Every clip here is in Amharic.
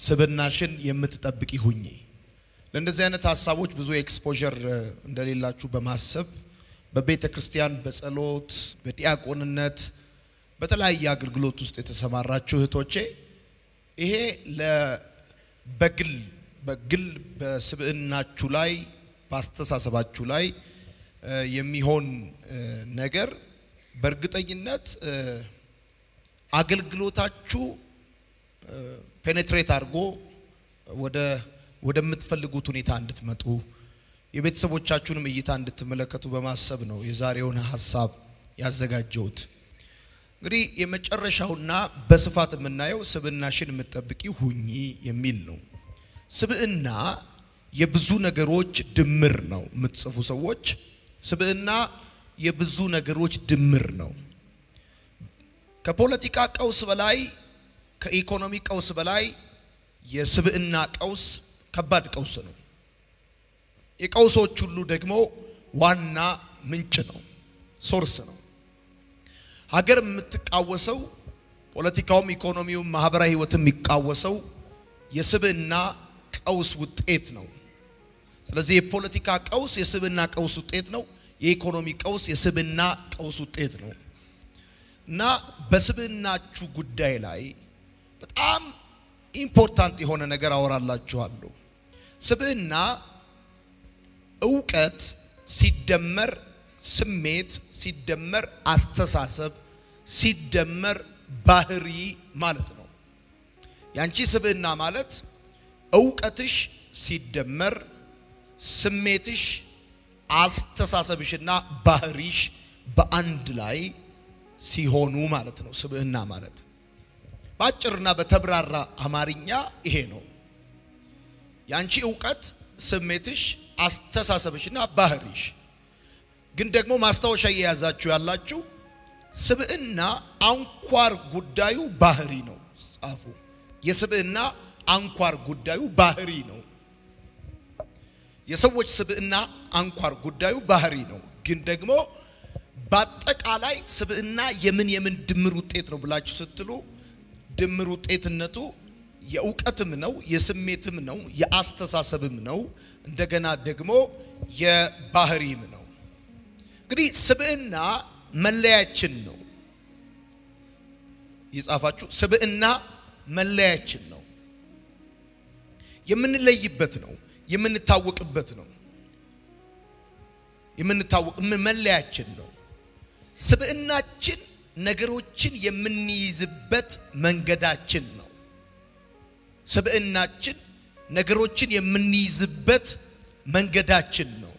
ስብናሽን የምትጠብቂ ሁኚ። ለእንደዚህ አይነት ሀሳቦች ብዙ ኤክስፖዠር እንደሌላችሁ በማሰብ በቤተ ክርስቲያን በጸሎት በዲያቆንነት በተለያየ አገልግሎት ውስጥ የተሰማራችሁ እህቶቼ ይሄ በግል በግል በስብዕናችሁ ላይ በአስተሳሰባችሁ ላይ የሚሆን ነገር በእርግጠኝነት አገልግሎታችሁ ፔኔትሬት አድርጎ ወደ ወደምትፈልጉት ሁኔታ እንድትመጡ የቤተሰቦቻችሁንም እይታ እንድትመለከቱ በማሰብ ነው የዛሬውን ሀሳብ ያዘጋጀሁት። እንግዲህ የመጨረሻውና በስፋት የምናየው ስብዕናሽን የምትጠብቂ ሁኚ የሚል ነው። ስብዕና የብዙ ነገሮች ድምር ነው። የምትጽፉ ሰዎች ስብዕና የብዙ ነገሮች ድምር ነው። ከፖለቲካ ቀውስ በላይ ከኢኮኖሚ ቀውስ በላይ የስብዕና ቀውስ ከባድ ቀውስ ነው። የቀውሶች ሁሉ ደግሞ ዋና ምንጭ ነው፣ ሶርስ ነው። ሀገር የምትቃወሰው ፖለቲካውም፣ ኢኮኖሚውም፣ ማህበራዊ ህይወትም የሚቃወሰው የስብዕና ቀውስ ውጤት ነው። ስለዚህ የፖለቲካ ቀውስ የስብዕና ቀውስ ውጤት ነው። የኢኮኖሚ ቀውስ የስብዕና ቀውስ ውጤት ነው እና በስብዕናችሁ ጉዳይ ላይ በጣም ኢምፖርታንት የሆነ ነገር አወራላችኋለሁ። ስብዕና እውቀት ሲደመር ስሜት ሲደመር አስተሳሰብ ሲደመር ባህሪ ማለት ነው። ያንቺ ስብዕና ማለት እውቀትሽ ሲደመር ስሜትሽ አስተሳሰብሽና ባህሪሽ በአንድ ላይ ሲሆኑ ማለት ነው። ስብዕና ማለት በአጭርና በተብራራ አማርኛ ይሄ ነው። ያንቺ እውቀት፣ ስሜትሽ፣ አስተሳሰብሽና ባህሪሽ። ግን ደግሞ ማስታወሻ እየያዛችሁ ያላችሁ ስብዕና አንኳር ጉዳዩ ባህሪ ነው። ጻፉ። የስብዕና አንኳር ጉዳዩ ባህሪ ነው። የሰዎች ስብዕና አንኳር ጉዳዩ ባህሪ ነው። ግን ደግሞ በአጠቃላይ ስብዕና የምን የምን ድምር ውጤት ነው ብላችሁ ስትሉ ድምር ውጤትነቱ የእውቀትም ነው፣ የስሜትም ነው፣ የአስተሳሰብም ነው፣ እንደገና ደግሞ የባህሪም ነው። እንግዲህ ስብዕና መለያችን ነው። የጻፋችሁ ስብዕና መለያችን ነው። የምንለይበት ነው። የምንታወቅበት ነው። የምንታወቅ መለያችን ነው። ስብዕናችን ነገሮችን የምንይዝበት መንገዳችን ነው። ስብዕናችን ነገሮችን የምንይዝበት መንገዳችን ነው።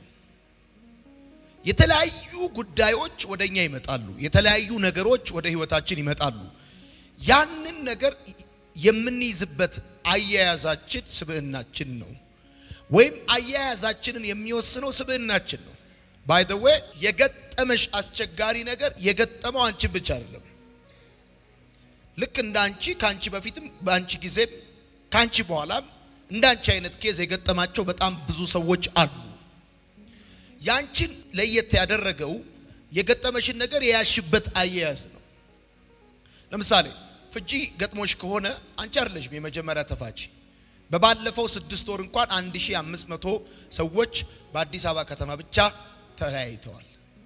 የተለያዩ ጉዳዮች ወደ እኛ ይመጣሉ። የተለያዩ ነገሮች ወደ ህይወታችን ይመጣሉ። ያንን ነገር የምንይዝበት አያያዛችን ስብዕናችን ነው። ወይም አያያዛችንን የሚወስነው ስብዕናችን ነው። ባይ ዘ ዌይ የገጠመሽ አስቸጋሪ ነገር የገጠመው አንቺን ብቻ አይደለም። ልክ እንደ አንቺ ከአንቺ በፊትም በአንቺ ጊዜም ከአንቺ በኋላም እንደ አንቺ አይነት ኬዝ የገጠማቸው በጣም ብዙ ሰዎች አሉ። ያንቺን ለየት ያደረገው የገጠመሽን ነገር የያሽበት አያያዝ ነው። ለምሳሌ ፍቺ ገጥሞሽ ከሆነ አንቺ አይደለሽም የመጀመሪያ ተፋቺ። በባለፈው ስድስት ወር እንኳን 1500 ሰዎች በአዲስ አበባ ከተማ ብቻ ተለያይተዋል።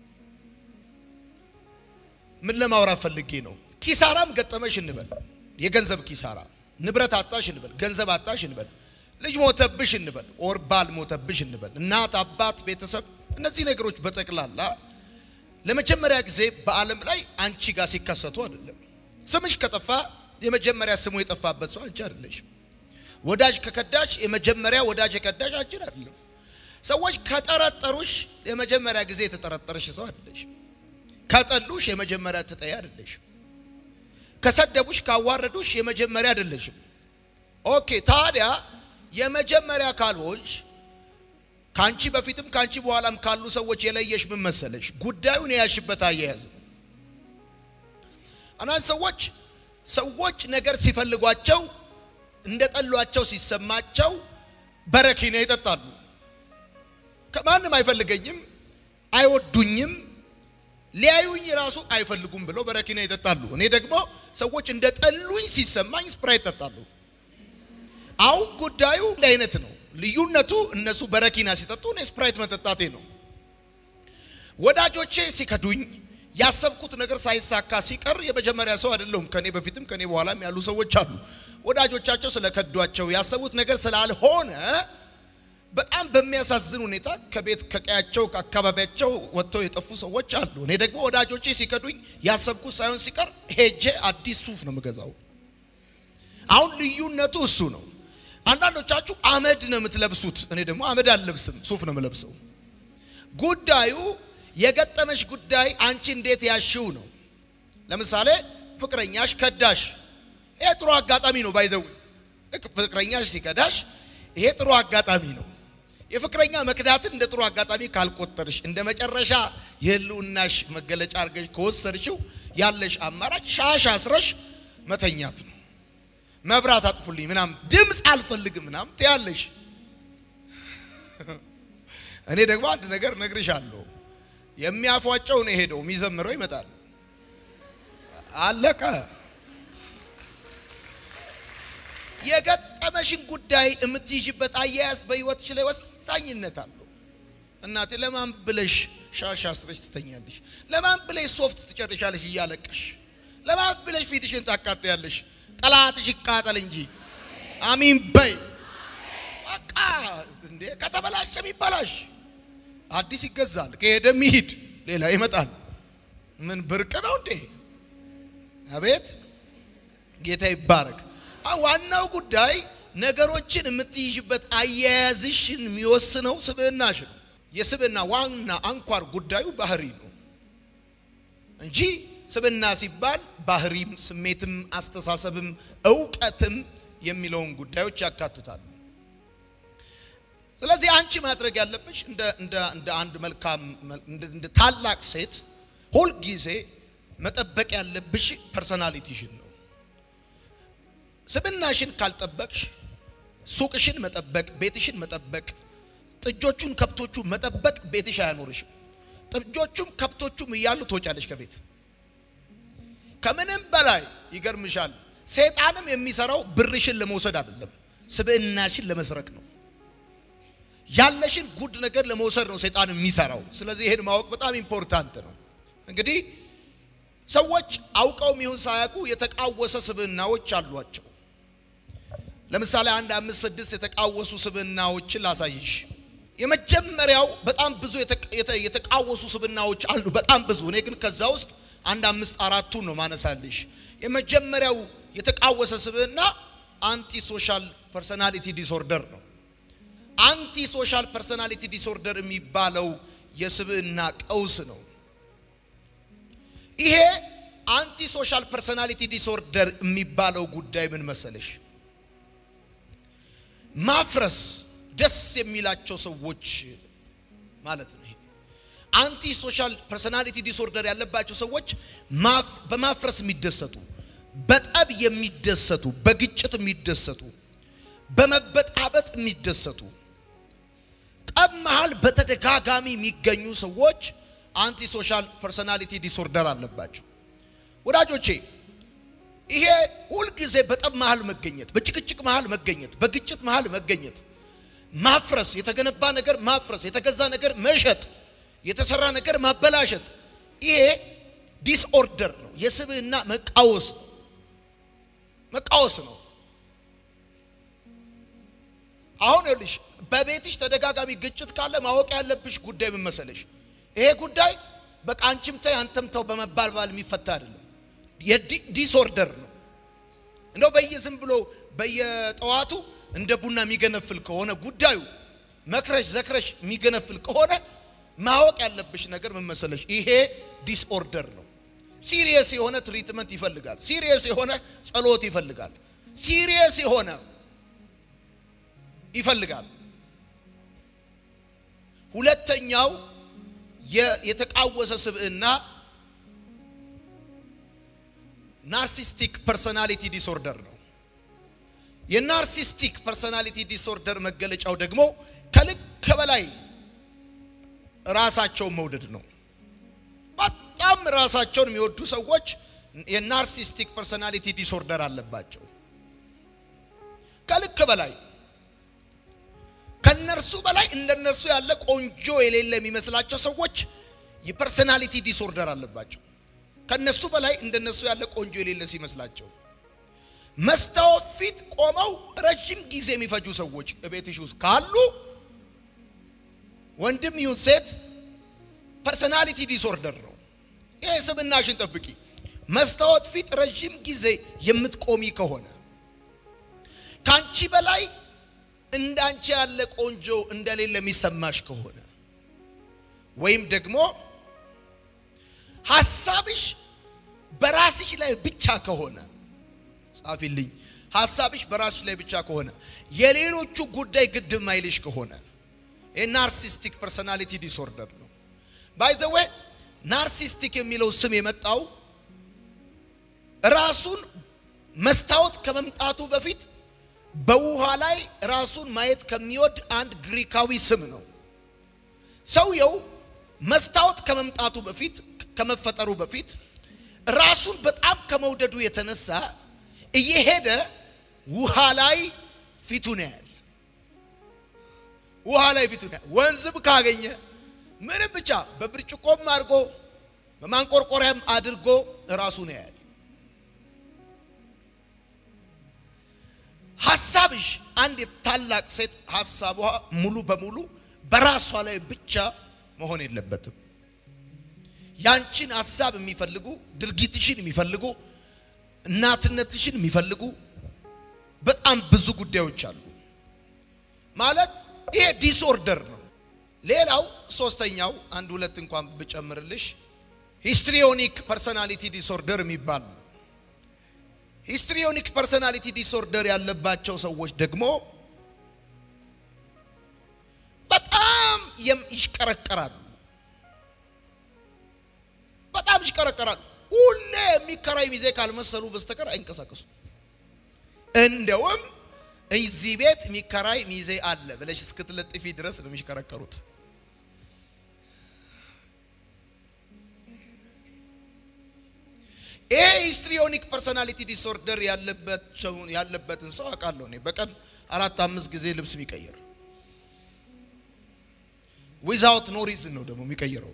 ምን ለማውራት ፈልጌ ነው? ኪሳራም ገጠመሽ እንበል፣ የገንዘብ ኪሳራ፣ ንብረት አጣሽ እንበል፣ ገንዘብ አጣሽ እንበል፣ ልጅ ሞተብሽ እንበል፣ ኦር ባል ሞተብሽ እንበል፣ እናት፣ አባት፣ ቤተሰብ፣ እነዚህ ነገሮች በጠቅላላ ለመጀመሪያ ጊዜ በዓለም ላይ አንቺ ጋር ሲከሰቱ አይደለም። ስምሽ ከጠፋ የመጀመሪያ ስሙ የጠፋበት ሰው አንቺ አይደለሽም። ወዳጅ ከከዳሽ የመጀመሪያ ወዳጅ የከዳሽ አንቺ አይደለም። ሰዎች ከጠረጠሩሽ የመጀመሪያ ጊዜ የተጠረጠረሽ ሰው አይደለሽም። ከጠሉሽ የመጀመሪያ ትጠይ አይደለሽም። ከሰደቡሽ ካዋረዱሽ የመጀመሪያ አይደለሽም። ኦኬ ታዲያ የመጀመሪያ ካልሆንሽ ካንቺ በፊትም ካንቺ በኋላም ካሉ ሰዎች የለየሽ ምን መሰለሽ? ጉዳዩን የያሽበት አያያዝ ነው። አንዳንድ ሰዎች ሰዎች ነገር ሲፈልጓቸው እንደ ጠሏቸው ሲሰማቸው በረኪና ይጠጣሉ። ከማንም አይፈልገኝም፣ አይወዱኝም፣ ሊያዩኝ ራሱ አይፈልጉም ብለው በረኪና ይጠጣሉ። እኔ ደግሞ ሰዎች እንደ ጠሉኝ ሲሰማኝ ስፕራይት ይጠጣሉ። አሁን ጉዳዩ እንደ አይነት ነው። ልዩነቱ እነሱ በረኪና ሲጠጡ እኔ ስፕራይት መጠጣቴ ነው። ወዳጆቼ ሲከዱኝ ያሰብኩት ነገር ሳይሳካ ሲቀር የመጀመሪያ ሰው አይደለሁም። ከኔ በፊትም ከኔ በኋላም ያሉ ሰዎች አሉ። ወዳጆቻቸው ስለከዷቸው ያሰቡት ነገር ስላልሆነ በጣም በሚያሳዝን ሁኔታ ከቤት ከቀያቸው ከአካባቢያቸው ወጥተው የጠፉ ሰዎች አሉ። እኔ ደግሞ ወዳጆቼ ሲከዱኝ ያሰብኩት ሳይሆን ሲቀር ሄጄ አዲስ ሱፍ ነው የምገዛው። አሁን ልዩነቱ እሱ ነው። አንዳንዶቻችሁ አመድ ነው የምትለብሱት፣ እኔ ደግሞ አመድ አልለብስም፣ ሱፍ ነው የምለብሰው። ጉዳዩ የገጠመሽ ጉዳይ አንቺ እንዴት ያሽው ነው። ለምሳሌ ፍቅረኛሽ ከዳሽ፣ ይሄ ጥሩ አጋጣሚ ነው። ባይዘው ፍቅረኛሽ ሲከዳሽ ይሄ ጥሩ አጋጣሚ ነው። የፍቅረኛ መክዳትን እንደ ጥሩ አጋጣሚ ካልቆጠርሽ እንደ መጨረሻ የህልውናሽ መገለጫ አድርገሽ ከወሰድሽው ያለሽ አማራጭ ሻሽ አስረሽ መተኛት ነው። መብራት አጥፉልኝ ምናምን ድምፅ አልፈልግም ምናምን ትያለሽ። እኔ ደግሞ አንድ ነገር ነግርሻለሁ። የሚያፏጨው ነው የሄደው፣ የሚዘምረው ይመጣል። አለቀ። የገጠመሽን ጉዳይ የምትይዥበት አያያዝ በህይወትሽ ላይ ወሳኝነት አለው። እናቴ ለማን ብለሽ ሻሽ አስረሽ ትተኛለሽ? ለማን ብለሽ ሶፍት ትጨርሻለሽ እያለቀሽ? ለማን ብለሽ ፊትሽን ታቃጥያለሽ? ጠላትሽ ይቃጠል እንጂ አሚን በይ። በቃ እንዴ ከተበላሸ ይበላሽ፣ አዲስ ይገዛል። ከሄደ ይሂድ፣ ሌላ ይመጣል። ምን ብርቅ ነው እንዴ? አቤት ጌታ ይባረክ። ዋናው ጉዳይ ነገሮችን የምትይዥበት አያያዝሽን የሚወስነው ስብዕናሽ ነው። የስብዕና ዋና አንኳር ጉዳዩ ባህሪ ነው እንጂ ስብዕና ሲባል ባህሪም፣ ስሜትም፣ አስተሳሰብም እውቀትም የሚለውን ጉዳዮች ያካትታሉ። ስለዚህ አንቺ ማድረግ ያለብሽ እንደ እንደ እንደ አንድ መልካም እንደ ታላቅ ሴት ሁልጊዜ መጠበቅ ያለብሽ ፐርሰናሊቲሽን ነው። ስብናሽን ካልጠበቅሽ ሱቅሽን መጠበቅ፣ ቤትሽን መጠበቅ፣ ጥጆቹን ከብቶቹ መጠበቅ ቤትሽ አያኖርሽም። ጥጆቹም ከብቶቹም እያሉ ትወጫለሽ ከቤት። ከምንም በላይ ይገርምሻል፣ ሰይጣንም የሚሰራው ብርሽን ለመውሰድ አይደለም፣ ስብዕናሽን ለመስረቅ ነው። ያለሽን ጉድ ነገር ለመውሰድ ነው ሰይጣን የሚሰራው። ስለዚህ ይሄን ማወቅ በጣም ኢምፖርታንት ነው። እንግዲህ ሰዎች አውቀውም ይሁን ሳያውቁ የተቃወሰ ስብዕናዎች አሏቸው። ለምሳሌ አንድ አምስት ስድስት የተቃወሱ ስብዕናዎችን ላሳይሽ። የመጀመሪያው በጣም ብዙ የተቃወሱ ስብዕናዎች አሉ፣ በጣም ብዙ። እኔ ግን ከዛ ውስጥ አንድ አምስት አራቱን ነው ማነሳልሽ። የመጀመሪያው የተቃወሰ ስብዕና አንቲ ሶሻል ፐርሰናሊቲ ዲስኦርደር ነው። አንቲ ሶሻል ፐርሰናሊቲ ዲስኦርደር የሚባለው የስብዕና ቀውስ ነው። ይሄ አንቲ ሶሻል ፐርሰናሊቲ ዲስኦርደር የሚባለው ጉዳይ ምን መሰለሽ? ማፍረስ ደስ የሚላቸው ሰዎች ማለት ነው። ይሄ አንቲ ሶሻል ፐርሰናሊቲ ዲስኦርደር ያለባቸው ሰዎች በማፍረስ የሚደሰቱ፣ በጠብ የሚደሰቱ፣ በግጭት የሚደሰቱ፣ በመበጣበጥ የሚደሰቱ፣ ጠብ መሃል በተደጋጋሚ የሚገኙ ሰዎች አንቲ ሶሻል ፐርሰናሊቲ ዲስኦርደር አለባቸው። ወዳጆቼ ይሄ ሁልጊዜ በጠብ መሃል መገኘት፣ በጭቅጭቅ መሃል መገኘት፣ በግጭት መሃል መገኘት፣ ማፍረስ፣ የተገነባ ነገር ማፍረስ፣ የተገዛ ነገር መሸጥ፣ የተሰራ ነገር ማበላሸት፣ ይሄ ዲስኦርደር ነው። የስብዕና መቃወስ ነው። መቃወስ ነው። አሁን ይኸውልሽ በቤትሽ ተደጋጋሚ ግጭት ካለ ማወቅ ያለብሽ ጉዳይ ምን መሰለሽ? ይሄ ጉዳይ በቃ አንቺም ተይ አንተም ተው በመባልባል የሚፈታ አይደለም። የዲስኦርደር ነው። እንደው በየዝም ብሎ በየጠዋቱ እንደ ቡና የሚገነፍል ከሆነ ጉዳዩ መክረሽ ዘክረሽ የሚገነፍል ከሆነ ማወቅ ያለብሽ ነገር ምን መሰለሽ? ይሄ ዲስኦርደር ነው። ሲሪየስ የሆነ ትሪትመንት ይፈልጋል። ሲሪየስ የሆነ ጸሎት ይፈልጋል። ሲሪየስ የሆነ ይፈልጋል። ሁለተኛው የተቃወሰ ስብዕና ናርሲስቲክ ፐርሰናሊቲ ዲስኦርደር ነው። የናርሲስቲክ ፐርሰናሊቲ ዲስኦርደር መገለጫው ደግሞ ከልክ በላይ ራሳቸውን መውደድ ነው። በጣም ራሳቸውን የሚወዱ ሰዎች የናርሲስቲክ ፐርሰናሊቲ ዲስኦርደር አለባቸው። ከልክ በላይ ከነርሱ በላይ እንደነሱ ያለ ቆንጆ የሌለ የሚመስላቸው ሰዎች የፐርሰናሊቲ ዲስኦርደር አለባቸው። ከነሱ በላይ እንደነሱ ያለ ቆንጆ የሌለ ሲመስላቸው መስታወት ፊት ቆመው ረጅም ጊዜ የሚፈጁ ሰዎች ቤትሽ ውስጥ ካሉ ወንድም ይሁን ሴት ፐርሰናሊቲ ዲስኦርደር ነው። ይሄ ስብናሽን ጠብቂ። መስታወት ፊት ረጅም ጊዜ የምትቆሚ ከሆነ ከአንቺ በላይ እንዳንቺ ያለ ቆንጆ እንደሌለ የሚሰማሽ ከሆነ ወይም ደግሞ ሐሳብሽ በራስሽ ላይ ብቻ ከሆነ ጻፊልኝ። ሐሳብሽ በራስሽ ላይ ብቻ ከሆነ የሌሎቹ ጉዳይ ግድ ማይልሽ ከሆነ የናርሲስቲክ ፐርሶናሊቲ ዲስኦርደር ነው። ባይ ዘ ዌይ ናርሲስቲክ የሚለው ስም የመጣው ራሱን መስታወት ከመምጣቱ በፊት በውሃ ላይ ራሱን ማየት ከሚወድ አንድ ግሪካዊ ስም ነው። ሰውየው መስታወት ከመምጣቱ በፊት ከመፈጠሩ በፊት ራሱን በጣም ከመውደዱ የተነሳ እየሄደ ውሃ ላይ ፊቱን ያያል። ውሃ ላይ ፊቱን ያያል። ወንዝም ካገኘ ምንም ብቻ በብርጭቆም አድርጎ በማንቆርቆሪያም አድርጎ ራሱን ያያል። ሐሳብሽ አንድ የታላቅ ሴት ሐሳቧ ሙሉ በሙሉ በራሷ ላይ ብቻ መሆን የለበትም። ያንቺን ሐሳብ የሚፈልጉ ድርጊትሽን የሚፈልጉ እናትነትሽን የሚፈልጉ በጣም ብዙ ጉዳዮች አሉ። ማለት ይሄ ዲስኦርደር ነው። ሌላው ሶስተኛው አንድ ሁለት እንኳን ብጨምርልሽ ሂስትሪዮኒክ ፐርሶናሊቲ ዲስኦርደር የሚባል ነው። ሂስትሪዮኒክ ፐርሶናሊቲ ዲስኦርደር ያለባቸው ሰዎች ደግሞ በጣም ይሽቀረቀራሉ። በጣም ይሽቀረቀራሉ። ሁሌ የሚከራይ ሚዜ ካልመሰሉ በስተቀር አይንቀሳቀሱ። እንደውም እዚህ ቤት የሚከራይ ሚዜ አለ ብለሽ እስክትለጥፊ ድረስ ነው የሚሽከረከሩት። ይሄ ሂስትሪዮኒክ ፐርሶናሊቲ ዲስኦርደር ያለበትን ሰው አውቃለሁ እኔ በቀን አራት አምስት ጊዜ ልብስ የሚቀይር ዊዛውት ኖ ሪዝን ነው ደግሞ የሚቀይረው።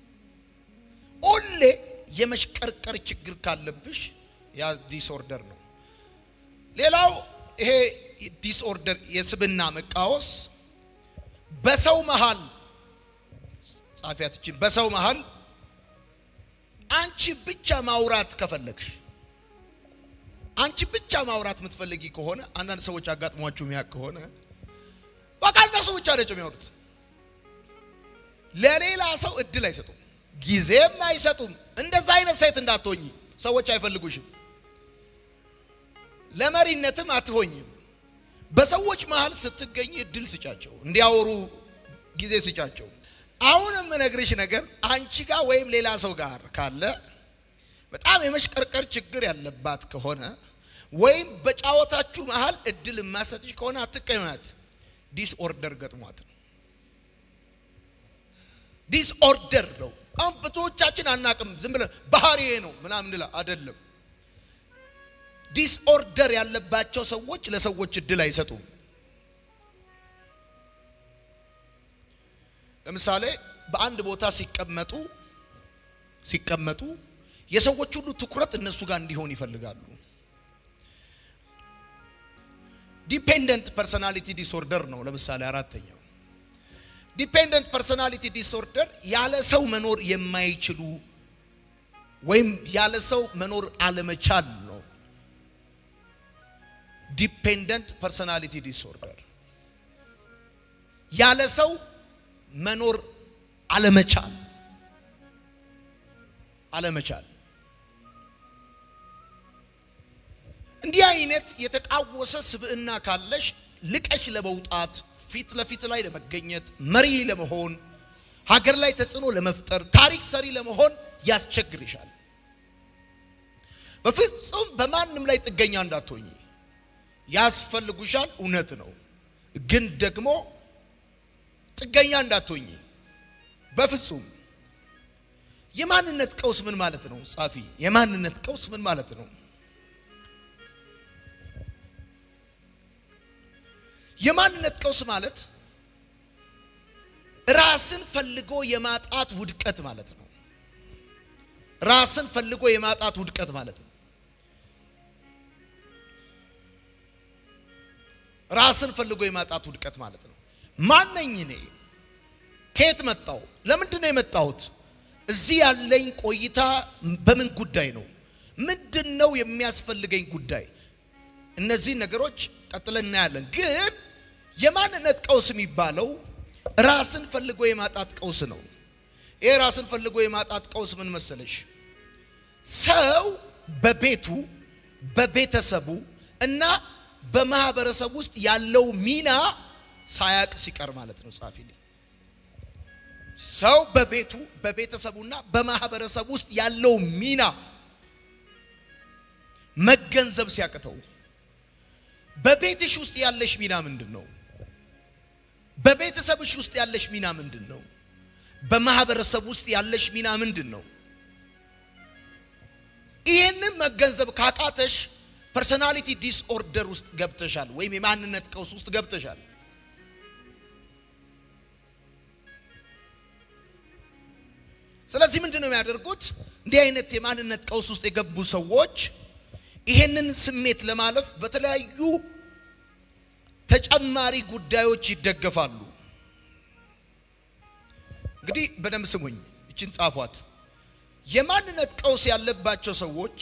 ሁሌ የመሽቀርቀር ችግር ካለብሽ ያ ዲስኦርደር ነው። ሌላው ይሄ ዲስኦርደር የስብና መቃወስ በሰው መሃል ጻፊያትችን በሰው መሃል አንቺ ብቻ ማውራት ከፈለግሽ አንቺ ብቻ ማውራት የምትፈልጊ ከሆነ አንዳንድ ሰዎች አጋጥሟችሁ የሚያውቅ ከሆነ በቃ እነሱ ብቻ ነጭ የሚያወሩት ለሌላ ሰው እድል አይሰጡም፣ ጊዜም አይሰጡም። እንደዛ አይነት ሴት እንዳትሆኝ ሰዎች አይፈልጉሽም፣ ለመሪነትም አትሆኝም። በሰዎች መሃል ስትገኝ እድል ስጫቸው፣ እንዲያወሩ ጊዜ ስጫቸው። አሁን የምነግርሽ ነገር አንቺ ጋር ወይም ሌላ ሰው ጋር ካለ በጣም የመሽቀርቀር ችግር ያለባት ከሆነ ወይም በጫወታችሁ መሃል እድል የማሰጥሽ ከሆነ አትቀመጥ። ዲስኦርደር ገጥሟት ነው። ዲስኦርደር ነው። አሁን ብዙዎቻችን አናቅም። ዝም ብለን ባህሪዬ ነው ምናምን እንላ አይደለም። ዲስኦርደር ያለባቸው ሰዎች ለሰዎች እድል አይሰጡም። ለምሳሌ በአንድ ቦታ ሲቀመጡ ሲቀመጡ የሰዎች ሁሉ ትኩረት እነሱ ጋር እንዲሆን ይፈልጋሉ። ዲፔንደንት ፐርሶናሊቲ ዲስኦርደር ነው። ለምሳሌ አራተኛው ዲፔንደንት ፐርሶናሊቲ ዲስኦርደር ያለ ሰው መኖር የማይችሉ ወይም ያለ ሰው መኖር አለመቻል ነው። ዲፔንደንት ፐርሶናሊቲ ዲስኦርደር ያለ ሰው መኖር አለመቻል አለመቻል። እንዲህ አይነት የተቃወሰ ስብዕና ካለሽ ልቀሽ ለመውጣት ፊት ለፊት ላይ ለመገኘት መሪ ለመሆን ሀገር ላይ ተጽዕኖ ለመፍጠር ታሪክ ሰሪ ለመሆን ያስቸግርሻል። በፍጹም በማንም ላይ ጥገኛ እንዳትሆኝ ያስፈልጉሻል። እውነት ነው፣ ግን ደግሞ ጥገኛ እንዳትሆኝ በፍጹም። የማንነት ቀውስ ምን ማለት ነው? ጻፊ፣ የማንነት ቀውስ ምን ማለት ነው? የማንነት ቀውስ ማለት ራስን ፈልጎ የማጣት ውድቀት ማለት ነው። ራስን ፈልጎ የማጣት ውድቀት ማለት ነው። ራስን ፈልጎ የማጣት ውድቀት ማለት ነው። ማነኝ እኔ? ከየት መጣው? ለምንድን ነው የመጣሁት? እዚህ ያለኝ ቆይታ በምን ጉዳይ ነው? ምንድን ነው የሚያስፈልገኝ ጉዳይ? እነዚህን ነገሮች ቀጥለን እናያለን። ግን የማንነት ቀውስ የሚባለው ራስን ፈልጎ የማጣት ቀውስ ነው። ይሄ ራስን ፈልጎ የማጣት ቀውስ ምን መሰለሽ? ሰው በቤቱ በቤተሰቡ እና በማህበረሰብ ውስጥ ያለው ሚና ሳያቅ ሲቀር ማለት ነው። ጻፊልኝ። ሰው በቤቱ በቤተሰቡና በማህበረሰብ ውስጥ ያለው ሚና መገንዘብ ሲያቅተው፣ በቤትሽ ውስጥ ያለሽ ሚና ምንድን ነው? በቤተሰብሽ ውስጥ ያለሽ ሚና ምንድን ነው? በማህበረሰብ ውስጥ ያለሽ ሚና ምንድን ነው? ይህንን መገንዘብ ካቃተሽ ፐርሰናሊቲ ዲስኦርደር ውስጥ ገብተሻል፣ ወይም የማንነት ቀውስ ውስጥ ገብተሻል። ስለዚህ ምንድን ነው የሚያደርጉት? እንዲህ አይነት የማንነት ቀውስ ውስጥ የገቡ ሰዎች ይሄንን ስሜት ለማለፍ በተለያዩ ተጨማሪ ጉዳዮች ይደገፋሉ። እንግዲህ በደንብ ስሙኝ፣ እችን ጻፏት። የማንነት ቀውስ ያለባቸው ሰዎች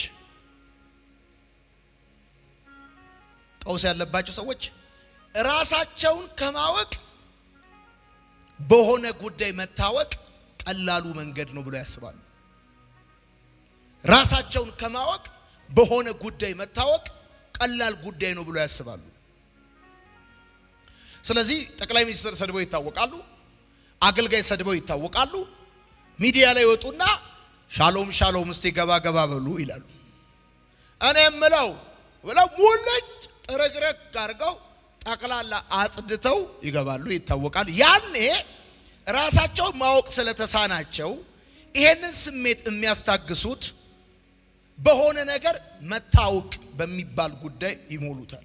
ቀውስ ያለባቸው ሰዎች ራሳቸውን ከማወቅ በሆነ ጉዳይ መታወቅ ቀላሉ መንገድ ነው ብሎ ያስባሉ። ራሳቸውን ከማወቅ በሆነ ጉዳይ መታወቅ ቀላል ጉዳይ ነው ብሎ ያስባሉ። ስለዚህ ጠቅላይ ሚኒስትር ሰድበው ይታወቃሉ። አገልጋይ ሰድበው ይታወቃሉ። ሚዲያ ላይ ወጡና ሻሎም ሻሎም እስቲ ገባ ገባ በሉ ይላሉ። እኔ የምለው ብለው ሙልጭ ጥርግርግ አድርገው ጠቅላላ አጽድተው ይገባሉ፣ ይታወቃሉ። ያኔ ራሳቸውን ማወቅ ስለተሳናቸው ይሄንን ስሜት የሚያስታግሱት በሆነ ነገር መታወቅ በሚባል ጉዳይ ይሞሉታል።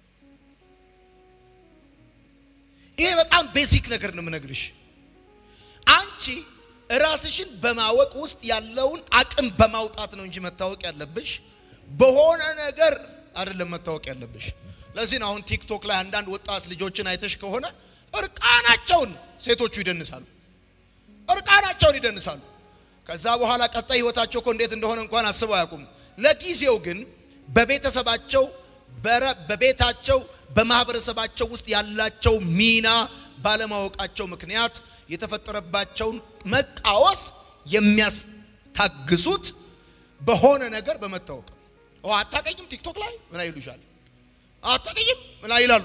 ይሄ በጣም ቤሲክ ነገር ነው የምነግርሽ። አንቺ ራስሽን በማወቅ ውስጥ ያለውን አቅም በማውጣት ነው እንጂ መታወቅ ያለብሽ በሆነ ነገር አይደለም መታወቅ ያለብሽ። ለዚህ ነው አሁን ቲክቶክ ላይ አንዳንድ ወጣት ልጆችን አይተሽ ከሆነ እርቃናቸውን ሴቶቹ ይደንሳሉ፣ እርቃናቸውን ይደንሳሉ። ከዛ በኋላ ቀጣይ ህይወታቸው እኮ እንዴት እንደሆነ እንኳን አስበው አያውቁም። ለጊዜው ግን በቤተሰባቸው በቤታቸው በማህበረሰባቸው ውስጥ ያላቸው ሚና ባለማወቃቸው ምክንያት የተፈጠረባቸውን መቃወስ የሚያስታግሱት በሆነ ነገር በመታወቅ ነው። አታቀኝም ቲክቶክ ላይ ምን ይሉሻል? አታቀኝም ምን ይላሉ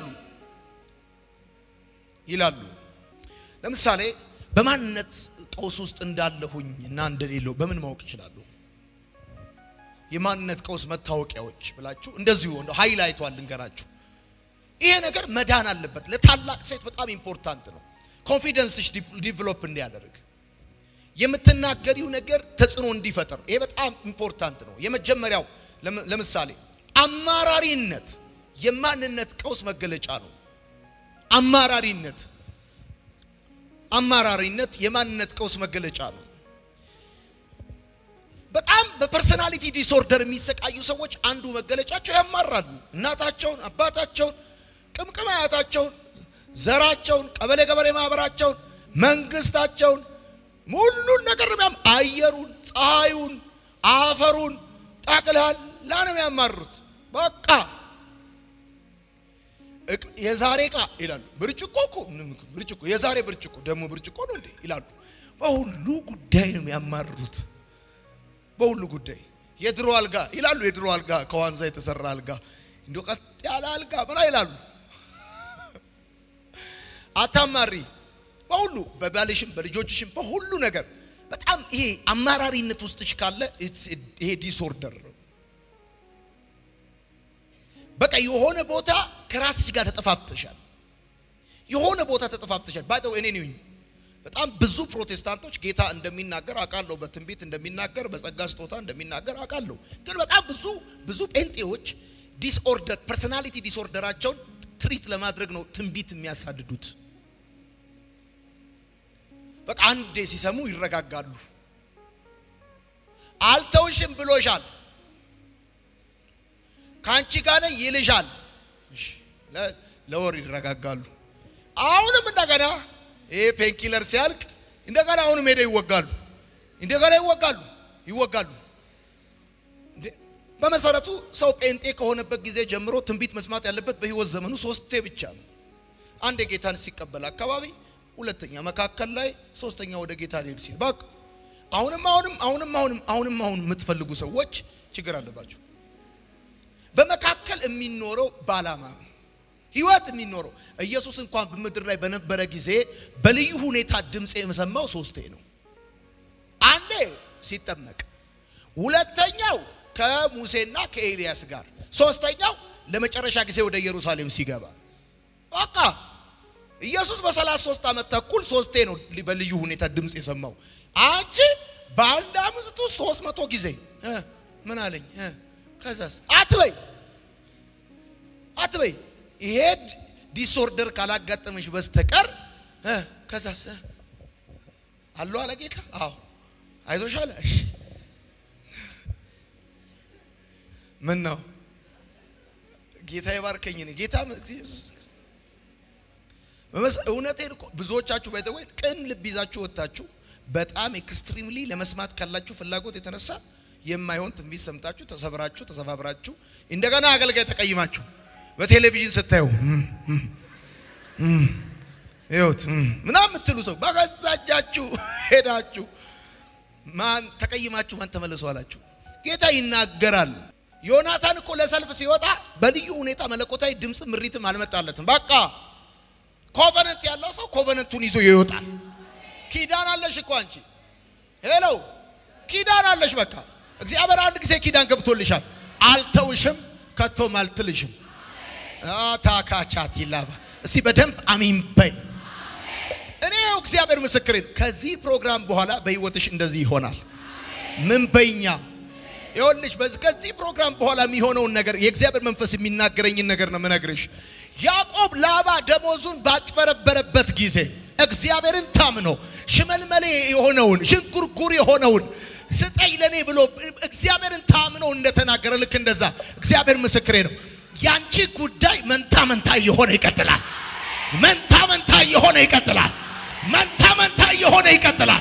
ይላሉ። ለምሳሌ በማንነት ቀውስ ውስጥ እንዳለሁኝ እና እንደሌለው በምን ማወቅ ይችላሉ? የማንነት ቀውስ መታወቂያዎች ብላችሁ እንደዚሁ እንደ ሃይላይቷል ልንገራችሁ። ይሄ ነገር መዳን አለበት። ለታላቅ ሴት በጣም ኢምፖርታንት ነው። ኮንፊደንስሽ ዲቨሎፕ እንዲያደርግ የምትናገሪው ነገር ተጽዕኖ እንዲፈጥር ይሄ በጣም ኢምፖርታንት ነው። የመጀመሪያው ለምሳሌ አማራሪነት የማንነት ቀውስ መገለጫ ነው። አማራሪነት አማራሪነት የማንነት ቀውስ መገለጫ ነው። በጣም በፐርሰናሊቲ ዲስኦርደር የሚሰቃዩ ሰዎች አንዱ መገለጫቸው ያማራሉ። እናታቸውን፣ አባታቸውን፣ ቅምቅም አያታቸውን፣ ዘራቸውን፣ ቀበሌ ገበሬ ማህበራቸውን፣ መንግስታቸውን፣ ሁሉን ነገር ነው ያም አየሩን፣ ፀሐዩን፣ አፈሩን ጠቅላላ ነው የሚያማሩት። በቃ የዛሬ ዕቃ ይላሉ። ብርጭቆ እኮ ብርጭቆ የዛሬ ብርጭቆ ደግሞ ብርጭቆ ነው እንዴ ይላሉ። በሁሉ ጉዳይ ነው የሚያማሩት። በሁሉ ጉዳይ የድሮ አልጋ ይላሉ። የድሮ አልጋ ከዋንዛ የተሰራ አልጋ እንዲ ቀጥ ያለ አልጋ ምና ይላሉ። አታማሪ በሁሉ በባልሽም በልጆችሽም በሁሉ ነገር በጣም ይሄ አማራሪነት ውስጥሽ ካለ ይሄ ዲስኦርደር ነው። በቃ የሆነ ቦታ ከራስሽ ጋር ተጠፋፍተሻል። የሆነ ቦታ ተጠፋፍተሻል። ባይተው እኔ ነኝ በጣም ብዙ ፕሮቴስታንቶች ጌታ እንደሚናገር አውቃለሁ፣ በትንቢት እንደሚናገር በጸጋ ስጦታ እንደሚናገር አውቃለሁ። ግን በጣም ብዙ ብዙ ጴንጤዎች ዲስኦርደር ፐርሰናሊቲ ዲስኦርደራቸውን ትሪት ለማድረግ ነው ትንቢት የሚያሳድዱት። በቃ አንዴ ሲሰሙ ይረጋጋሉ። አልተውሽም ብሎሻል፣ ከአንቺ ጋር ነኝ ይልሻል። እሺ፣ ለ- ለወር ይረጋጋሉ። አሁንም እንደገና ይሄ ፔንኪለር ሲያልቅ እንደገና አሁንም ሄደው ይወጋሉ፣ እንደገና ይወጋሉ፣ ይወጋሉ። እንዴ! በመሰረቱ ሰው ጴንጤ ከሆነበት ጊዜ ጀምሮ ትንቢት መስማት ያለበት በህይወት ዘመኑ ሶስቴ ብቻ ነው። አንድ ጌታን ሲቀበል አካባቢ፣ ሁለተኛ መካከል ላይ፣ ሶስተኛ ወደ ጌታ ሊሄድ ሲል በቃ አሁንም አሁንም አሁንም አሁንም አሁንም አሁን የምትፈልጉ ሰዎች ችግር አለባችሁ። በመካከል የሚኖረው ባላማ ነው። ህይወት የሚኖረው ኢየሱስ እንኳን በምድር ላይ በነበረ ጊዜ በልዩ ሁኔታ ድምፅ የሰማው ሶስቴ ነው። አንዴ ሲጠመቅ፣ ሁለተኛው ከሙሴና ከኤልያስ ጋር፣ ሶስተኛው ለመጨረሻ ጊዜ ወደ ኢየሩሳሌም ሲገባ። በቃ ኢየሱስ በሰላሳ ሶስት ዓመት ተኩል ሶስቴ ነው በልዩ ሁኔታ ድምፅ የሰማው። አንቺ በአንድ አምስቱ ሶስት መቶ ጊዜ እ ምን አለኝ እ ከዛስ አትበይ አትበይ ይሄ ዲስኦርደር ካላጋጠመሽ በስተቀር እ ከዛስ እ አለው አለ ጌታ። አዎ አይዞሽ አለ። እሺ ምን ነው ጌታ ይባርከኝ። እኔ ጌታ በመስ እውነቴን እኮ ብዙዎቻችሁ ባይተወይ ቅን ልብ ይዛችሁ ወጥታችሁ በጣም ኤክስትሪምሊ ለመስማት ካላችሁ ፍላጎት የተነሳ የማይሆን ትንቢት ሰምታችሁ ተሰብራችሁ ተሰባብራችሁ እንደገና አገልጋይ ተቀይማችሁ በቴሌቪዥን ስታዩ ይኸውት ምናምን የምትሉ ሰው በገዛ እጃችሁ ሄዳችሁ ማን ተቀይማችሁ ማን ተመለሱ አላችሁ። ጌታ ይናገራል። ዮናታን እኮ ለሰልፍ ሲወጣ በልዩ ሁኔታ መለኮታዊ ድምፅ ምሪትም አልመጣለትም። በቃ ኮቨነንት ያለው ሰው ኮቨነንቱን ይዞ ይወጣል። ኪዳን አለሽ እኮ አንቺ ሄሎ፣ ኪዳን አለሽ። በቃ እግዚአብሔር አንድ ጊዜ ኪዳን ገብቶልሻል። አልተውሽም፣ ከቶም አልትልሽም። ታካቻት ይላባ እስቲ በደንብ አሚን በይ። እኔ እግዚአብሔር ምስክሬን ከዚህ ፕሮግራም በኋላ በህይወትሽ እንደዚህ ይሆናል። ምን በይኛ ይኸውልሽ፣ በዚህ ከዚህ ፕሮግራም በኋላ የሚሆነውን ነገር የእግዚአብሔር መንፈስ የሚናገረኝን ነገር ነው ምነግርሽ። ያዕቆብ ላባ ደሞዙን ባጭበረበረበት ጊዜ እግዚአብሔርን ታምኖ ሽመልመሌ የሆነውን ሽንጉርጉር የሆነውን ስጠኝ ለኔ ብሎ እግዚአብሔርን ታምኖ እንደተናገረ ልክ እንደዛ እግዚአብሔር ምስክሬ ነው። ያንቺ ጉዳይ መንታ መንታ እየሆነ ይቀጥላል። መንታ መንታ እየሆነ ይቀጥላል። መንታ መንታ እየሆነ ይቀጥላል።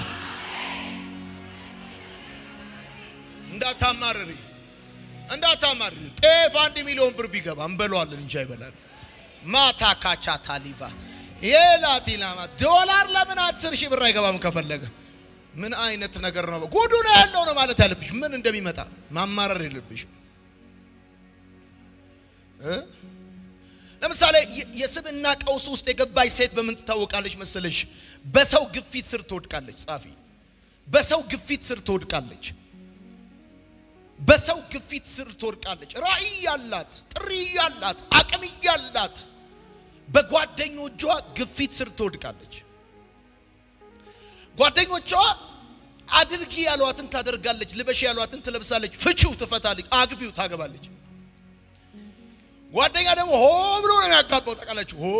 እንዳታማርሪ እንዳታማርሪ። ጤፍ አንድ ሚሊዮን ብር ቢገባ እንበለዋለን እንጂ አይበላል። ማታ ካቻ ታሊቫ የላቲናማ ዶላር ለምን አስር ሺህ ብር አይገባም? ከፈለገ ምን አይነት ነገር ነው? ጉዱ ነው ያለው ነው ማለት ያለብሽ። ምን እንደሚመጣ ማማረር የለብሽም። ለምሳሌ የስብና ቀውስ ውስጥ የገባች ሴት በምን ትታወቃለች መሰለሽ? በሰው ግፊት ስር ትወድቃለች። ጻፊ በሰው ግፊት ስር ትወድቃለች። በሰው ግፊት ስር ትወድቃለች። ራዕይ ያላት፣ ጥሪ ያላት፣ አቅም ያላት በጓደኞቿ ግፊት ስር ትወድቃለች። ጓደኞቿ አድርጊ ያሏትን ታደርጋለች፣ ልበሽ ያሏትን ትለብሳለች፣ ፍቺው ትፈታለች፣ አግቢው ታገባለች። ጓደኛ ደግሞ ሆ ብሎ ነው የሚያጋባው። ታውቃላችሁ፣ ሆ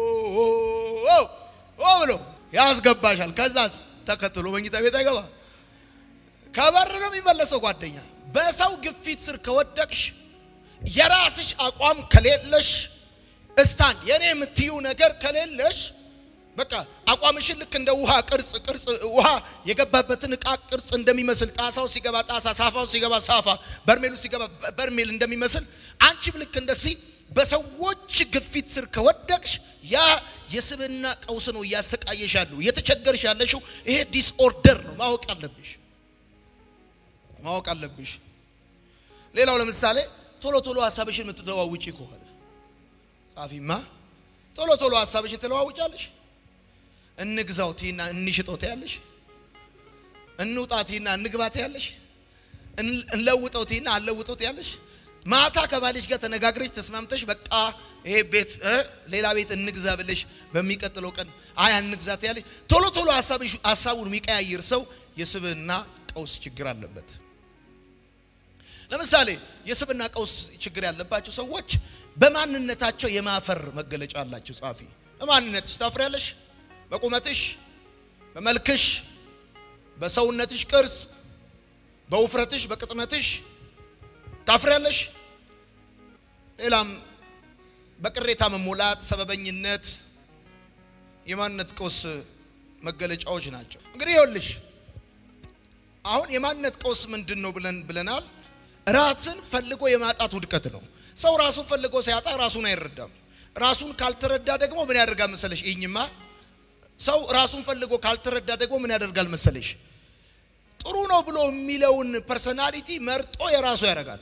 ሆ ብሎ ያስገባሻል። ከዛስ ተከትሎ መኝታ ቤት አይገባ፣ ከበር ነው የሚመለሰው ጓደኛ። በሰው ግፊት ስር ከወደቅሽ የራስሽ አቋም ከሌለሽ እስታንድ የኔ የምትዩ ነገር ከሌለሽ በቃ አቋምሽን ልክ እንደ ውሃ ቅርጽ ቅርጽ ውሃ የገባበትን እቃ ቅርጽ እንደሚመስል ጣሳው ሲገባ ጣሳ፣ ሳፋው ሲገባ ሳፋ፣ በርሜሉ ሲገባ በርሜል እንደሚመስል አንቺም ልክ እንደዚህ በሰዎች ግፊት ስር ከወደቅሽ ያ የስብና ቀውስ ነው እያሰቃየሽ ያለው እየተቸገርሽ ያለሽው ይሄ ዲስኦርደር ነው። ማወቅ አለብሽ ማወቅ አለብሽ። ሌላው ለምሳሌ ቶሎ ቶሎ ሀሳብሽን የምትለዋውጪ ከሆነ ጻፊማ ቶሎ ቶሎ ሀሳብሽን ትለዋውጫለሽ። እንግዛው ቲና እንሽጠው ትያለሽ። እንውጣ ቲና እንግባ ትያለሽ። እንለውጠው ቲና አለውጠው ትያለሽ። ማታ ከባልሽ ጋር ተነጋግረሽ ተስማምተሽ በቃ ይሄ ቤት ሌላ ቤት እንግዛ ብለሽ በሚቀጥለው ቀን አይ አንግዛ ትያለሽ። ቶሎ ቶሎ ሀሳብሽ ሀሳቡን የሚቀያይር ሰው የስብና ቀውስ ችግር አለበት። ለምሳሌ የስብና ቀውስ ችግር ያለባቸው ሰዎች በማንነታቸው የማፈር መገለጫ አላቸው። ጻፊ በማንነትሽ ታፍሪያለሽ። በቁመትሽ፣ በመልክሽ፣ በሰውነትሽ ቅርጽ፣ በውፍረትሽ፣ በቅጥነትሽ ታፍሪያለሽ። ሌላም በቅሬታ መሞላት፣ ሰበበኝነት የማንነት ቀውስ መገለጫዎች ናቸው። እንግዲህ ይኸውልሽ አሁን የማንነት ቀውስ ምንድን ነው ብለን ብለናል። ራስን ፈልጎ የማጣት ውድቀት ነው። ሰው ራሱን ፈልጎ ሲያጣ ራሱን አይረዳም። ራሱን ካልተረዳ ደግሞ ምን ያደርጋል መሰለሽ? ይህኝማ ሰው ራሱን ፈልጎ ካልተረዳ ደግሞ ምን ያደርጋል መሰለሽ? ጥሩ ነው ብሎ የሚለውን ፐርሰናሊቲ መርጦ የራሱ ያደርጋል።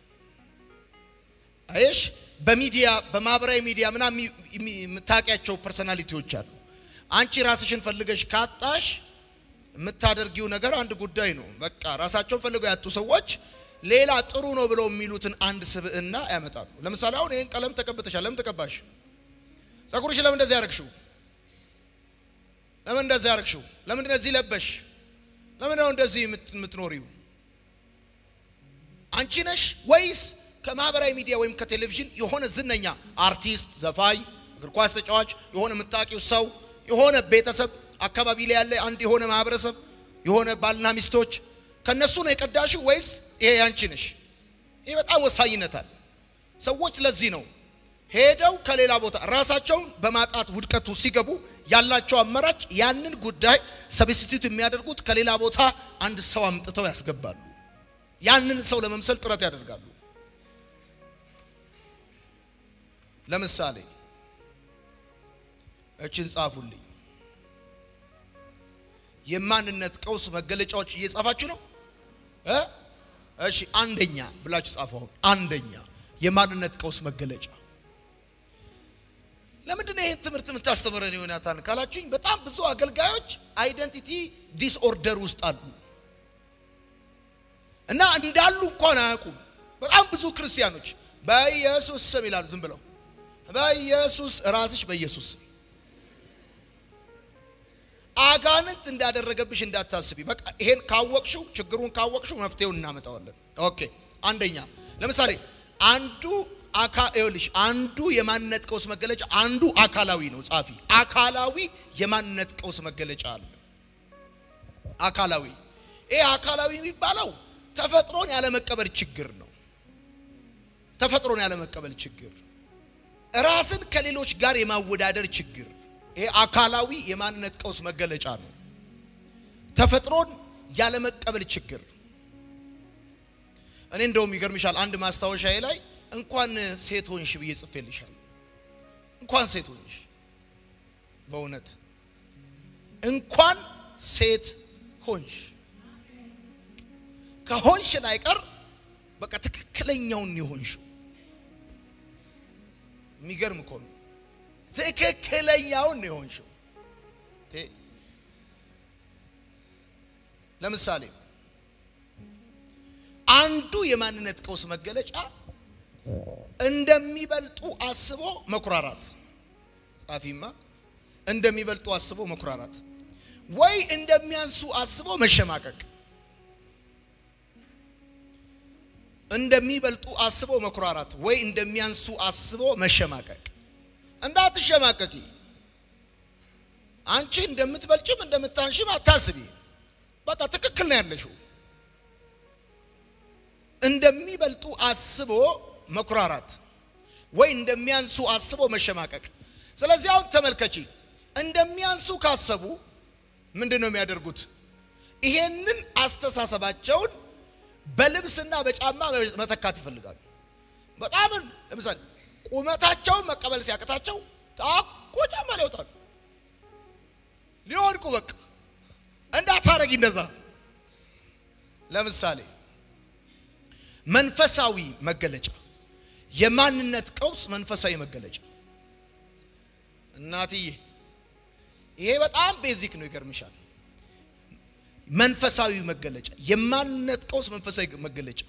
አይሽ በሚዲያ በማህበራዊ ሚዲያ ምናምን የምታውቂያቸው ፐርሰናሊቲዎች አሉ። አንቺ ራስሽን ፈልገሽ ካጣሽ የምታደርጊው ነገር አንድ ጉዳይ ነው። በቃ ራሳቸውን ፈልገው ያጡ ሰዎች ሌላ ጥሩ ነው ብለው የሚሉትን አንድ ስብዕና ያመጣሉ። ለምሳሌ አሁን ይህን ቀለም ተቀብተሻል። ለምን ተቀባሽ? ጸጉርሽ ለምን እንደዚህ ያደረግሽው? ለምን እንደዚህ ያደረግሽው? ለምን እንደዚህ ለበሽ? ለምን ነው እንደዚህ የምትኖሪው? አንቺ ነሽ ወይስ ከማህበራዊ ሚዲያ ወይም ከቴሌቪዥን የሆነ ዝነኛ አርቲስት፣ ዘፋኝ፣ እግር ኳስ ተጫዋች፣ የሆነ የምታውቂው ሰው፣ የሆነ ቤተሰብ አካባቢ ላይ ያለ አንድ የሆነ ማህበረሰብ የሆነ ባልና ሚስቶች ከነሱ ነው የቀዳሽው ወይስ ይሄ ያንቺ ነሽ? ይሄ በጣም ወሳኝነት አለ። ሰዎች ለዚህ ነው ሄደው ከሌላ ቦታ ራሳቸውን በማጣት ውድቀቱ ሲገቡ ያላቸው አማራጭ ያንን ጉዳይ ሰብስቲቱት የሚያደርጉት ከሌላ ቦታ አንድ ሰው አምጥተው ያስገባሉ። ያንን ሰው ለመምሰል ጥረት ያደርጋሉ። ለምሳሌ እችን ጻፉልኝ። የማንነት ቀውስ መገለጫዎች እየጻፋችሁ ነው እ እሺ አንደኛ ብላችሁ ጻፉ። አሁን አንደኛ የማንነት ቀውስ መገለጫ ለምንድን ነው ይህን ትምህርት የምታስተምረን ዮናታን ካላችሁኝ፣ በጣም ብዙ አገልጋዮች አይደንቲቲ ዲስኦርደር ውስጥ አሉ እና እንዳሉ እንኳን አያውቁም። በጣም ብዙ ክርስቲያኖች በኢየሱስ ስም ይላሉ። ዝም ብለው በኢየሱስ ራስሽ በኢየሱስ ስም አጋንንት እንዳደረገብሽ እንዳታስቢ። በቃ ይሄን ካወቅሽው ችግሩን ካወቅሽው መፍትሄውን እናመጣዋለን። ኦኬ አንደኛ ለምሳሌ አንዱ አካ ይኸውልሽ አንዱ የማንነት ቀውስ መገለጫ አንዱ አካላዊ ነው። ጻፊ አካላዊ የማንነት ቀውስ መገለጫ አለ። አካላዊ ይሄ አካላዊ የሚባለው ተፈጥሮን ያለመቀበል ችግር ነው። ተፈጥሮን ያለመቀበል ችግር፣ ራስን ከሌሎች ጋር የማወዳደር ችግር ይሄ አካላዊ የማንነት ቀውስ መገለጫ ነው። ተፈጥሮን ያለመቀበል ችግር። እኔ እንደውም ይገርምሻል አንድ ማስታወሻዬ ላይ እንኳን ሴት ሆንሽ ብዬ ጽፌልሻል። እንኳን ሴት ሆንሽ፣ በእውነት እንኳን ሴት ሆንሽ። ከሆንሽ ላይ ቀር በቃ ትክክለኛውን የሆንሽው የሚገርም እኮ ነው። ትክክለኛውን ነው የሆንሽው። ለምሳሌ አንዱ የማንነት ቀውስ መገለጫ እንደሚበልጡ አስቦ መኩራራት። ጻፊማ እንደሚበልጡ አስቦ መኩራራት ወይ እንደሚያንሱ አስቦ መሸማቀቅ። እንደሚበልጡ አስቦ መኩራራት ወይ እንደሚያንሱ አስቦ መሸማቀቅ። እንዳትሸማቀቂ። አንቺ እንደምትበልጭም እንደምታንሽም አታስቢ። በቃ ትክክል ነው ያለሽው። እንደሚበልጡ አስቦ መኩራራት ወይ እንደሚያንሱ አስቦ መሸማቀቅ። ስለዚህ አሁን ተመልከቺ፣ እንደሚያንሱ ካሰቡ ምንድን ነው የሚያደርጉት? ይሄንን አስተሳሰባቸውን በልብስና በጫማ መተካት ይፈልጋሉ። በጣም ለምሳሌ ቁመታቸውን መቀበል ሲያቅታቸው ታኮ ጫማ ሊወጣሉ ሊወድቁ በቃ እንዳታረጊ እንደዛ። ለምሳሌ መንፈሳዊ መገለጫ የማንነት ቀውስ መንፈሳዊ መገለጫ እናትዬ፣ ይሄ በጣም ቤዚክ ነው። ይገርምሻል። መንፈሳዊ መገለጫ የማንነት ቀውስ መንፈሳዊ መገለጫ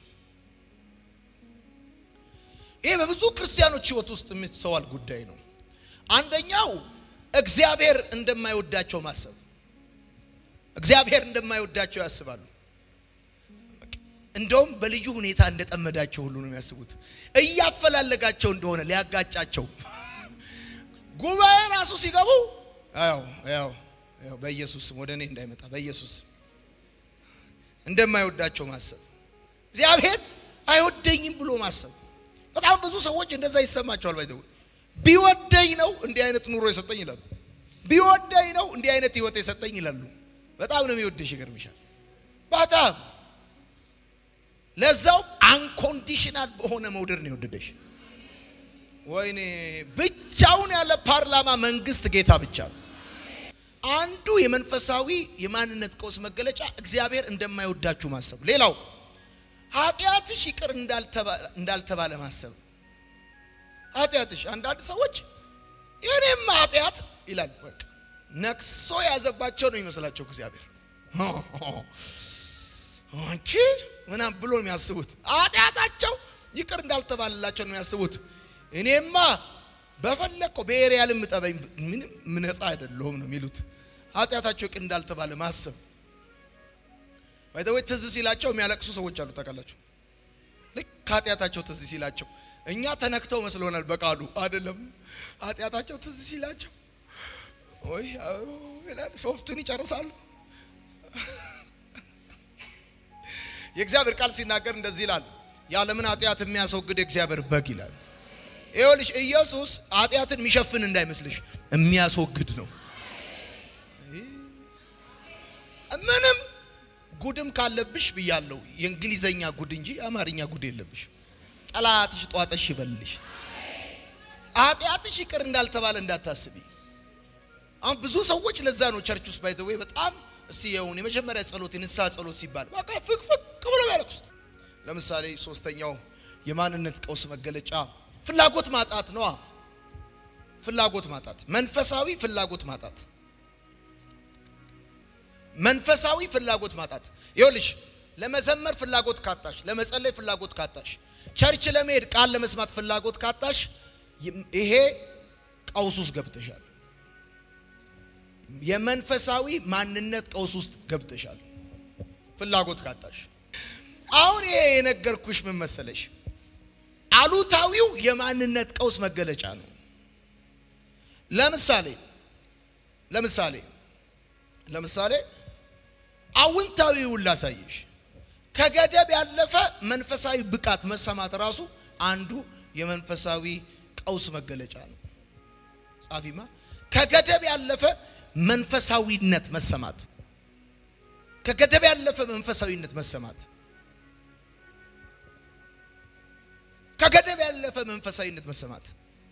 ይሄ በብዙ ክርስቲያኖች ሕይወት ውስጥ የምትሰዋል ጉዳይ ነው። አንደኛው እግዚአብሔር እንደማይወዳቸው ማሰብ። እግዚአብሔር እንደማይወዳቸው ያስባሉ። እንደውም በልዩ ሁኔታ እንደጠመዳቸው ሁሉ ነው የሚያስቡት። እያፈላለጋቸው እንደሆነ ሊያጋጫቸው ጉባኤ ራሱ ሲገቡ ያው ያው ያው በኢየሱስ ስም ወደ እኔ እንዳይመጣ በኢየሱስ እንደማይወዳቸው ማሰብ እግዚአብሔር አይወደኝም ብሎ ማሰብ። በጣም ብዙ ሰዎች እንደዛ ይሰማቸዋል። ባይዘው ቢወደኝ ነው እንዲህ አይነት ኑሮ የሰጠኝ ይላሉ። ቢወደኝ ነው እንዲህ አይነት ህይወት የሰጠኝ ይላሉ። በጣም ነው የሚወደሽ፣ ይገርምሻል። በጣም ለዛው አንኮንዲሽናል በሆነ መውደድ ነው የወደደሽ። ወይኔ ብቻውን ያለ ፓርላማ መንግስት ጌታ ብቻ ነው። አንዱ የመንፈሳዊ የማንነት ቀውስ መገለጫ እግዚአብሔር እንደማይወዳችሁ ማሰብ። ሌላው ኃጢአትሽ ይቅር እንዳልተባለ ማሰብ። ኃጢአትሽ አንዳንድ ሰዎች የኔም ኃጢአት ይላል። በቃ ነክሶ ያዘባቸው ነው ይመስላቸው እግዚአብሔር አንቺ ምናም ብሎ የሚያስቡት ኃጢአታቸው ይቅር እንዳልተባለላቸው ነው የሚያስቡት። እኔማ በፈለግከው ብሔር ያልምጠበኝ ምንም ነፃ አይደለሁም ነው የሚሉት። ኃጢአታቸው ይቅር እንዳልተባለ ማሰብ ባይተወይ ትዝ ሲላቸው የሚያለቅሱ ሰዎች አሉ ታውቃላችሁ። ልክ ኃጢአታቸው ትዝ ሲላቸው እኛ ተነክተው መስሎናል። በቃሉ አይደለም። ኃጢአታቸው ትዝ ሲላቸው ወይ ይላል ሶፍቱን ይጨርሳሉ። የእግዚአብሔር ቃል ሲናገር እንደዚህ ይላል፣ የዓለምን ኃጢአት የሚያስወግድ የእግዚአብሔር በግ ይላል። ይኸውልሽ ኢየሱስ ኃጢአትን የሚሸፍን እንዳይመስልሽ የሚያስወግድ ነው። ምንም ጉድም ካለብሽ ብያለሁ፣ የእንግሊዘኛ ጉድ እንጂ የአማርኛ ጉድ የለብሽ። ጠላትሽ ጧጠሽ ይበልልሽ። ኃጢአትሽ ይቅር እንዳልተባለ እንዳታስቢ። አሁን ብዙ ሰዎች ለዛ ነው ቸርች ውስጥ ባይዘዌ በጣም እስቲ የሆነ የመጀመሪያ ጸሎት የንስሐ ጸሎት ሲባል በቃ ፍቅፍቅ ብሎ ያለቅሱት። ለምሳሌ ሶስተኛው የማንነት ቀውስ መገለጫ ፍላጎት ማጣት ነዋ። ፍላጎት ማጣት፣ መንፈሳዊ ፍላጎት ማጣት፣ መንፈሳዊ ፍላጎት ማጣት። ይኸውልሽ ለመዘመር ፍላጎት ካጣሽ፣ ለመጸለይ ፍላጎት ካጣሽ፣ ቸርች ለመሄድ ቃል ለመስማት ፍላጎት ካጣሽ፣ ይሄ ቀውስ ውስጥ ገብተሻል። የመንፈሳዊ ማንነት ቀውስ ውስጥ ገብተሻል። ፍላጎት ካጣሽ። አሁን ይሄ የነገርኩሽ ምን መሰለሽ? አሉታዊው የማንነት ቀውስ መገለጫ ነው። ለምሳሌ ለምሳሌ ለምሳሌ አውንታዊውን ላሳየሽ። ከገደብ ያለፈ መንፈሳዊ ብቃት መሰማት ራሱ አንዱ የመንፈሳዊ ቀውስ መገለጫ ነው። ጻፊማ ከገደብ ያለፈ መንፈሳዊነት መሰማት ከገደብ ያለፈ መንፈሳዊነት መሰማት ከገደብ ያለፈ መንፈሳዊነት መሰማት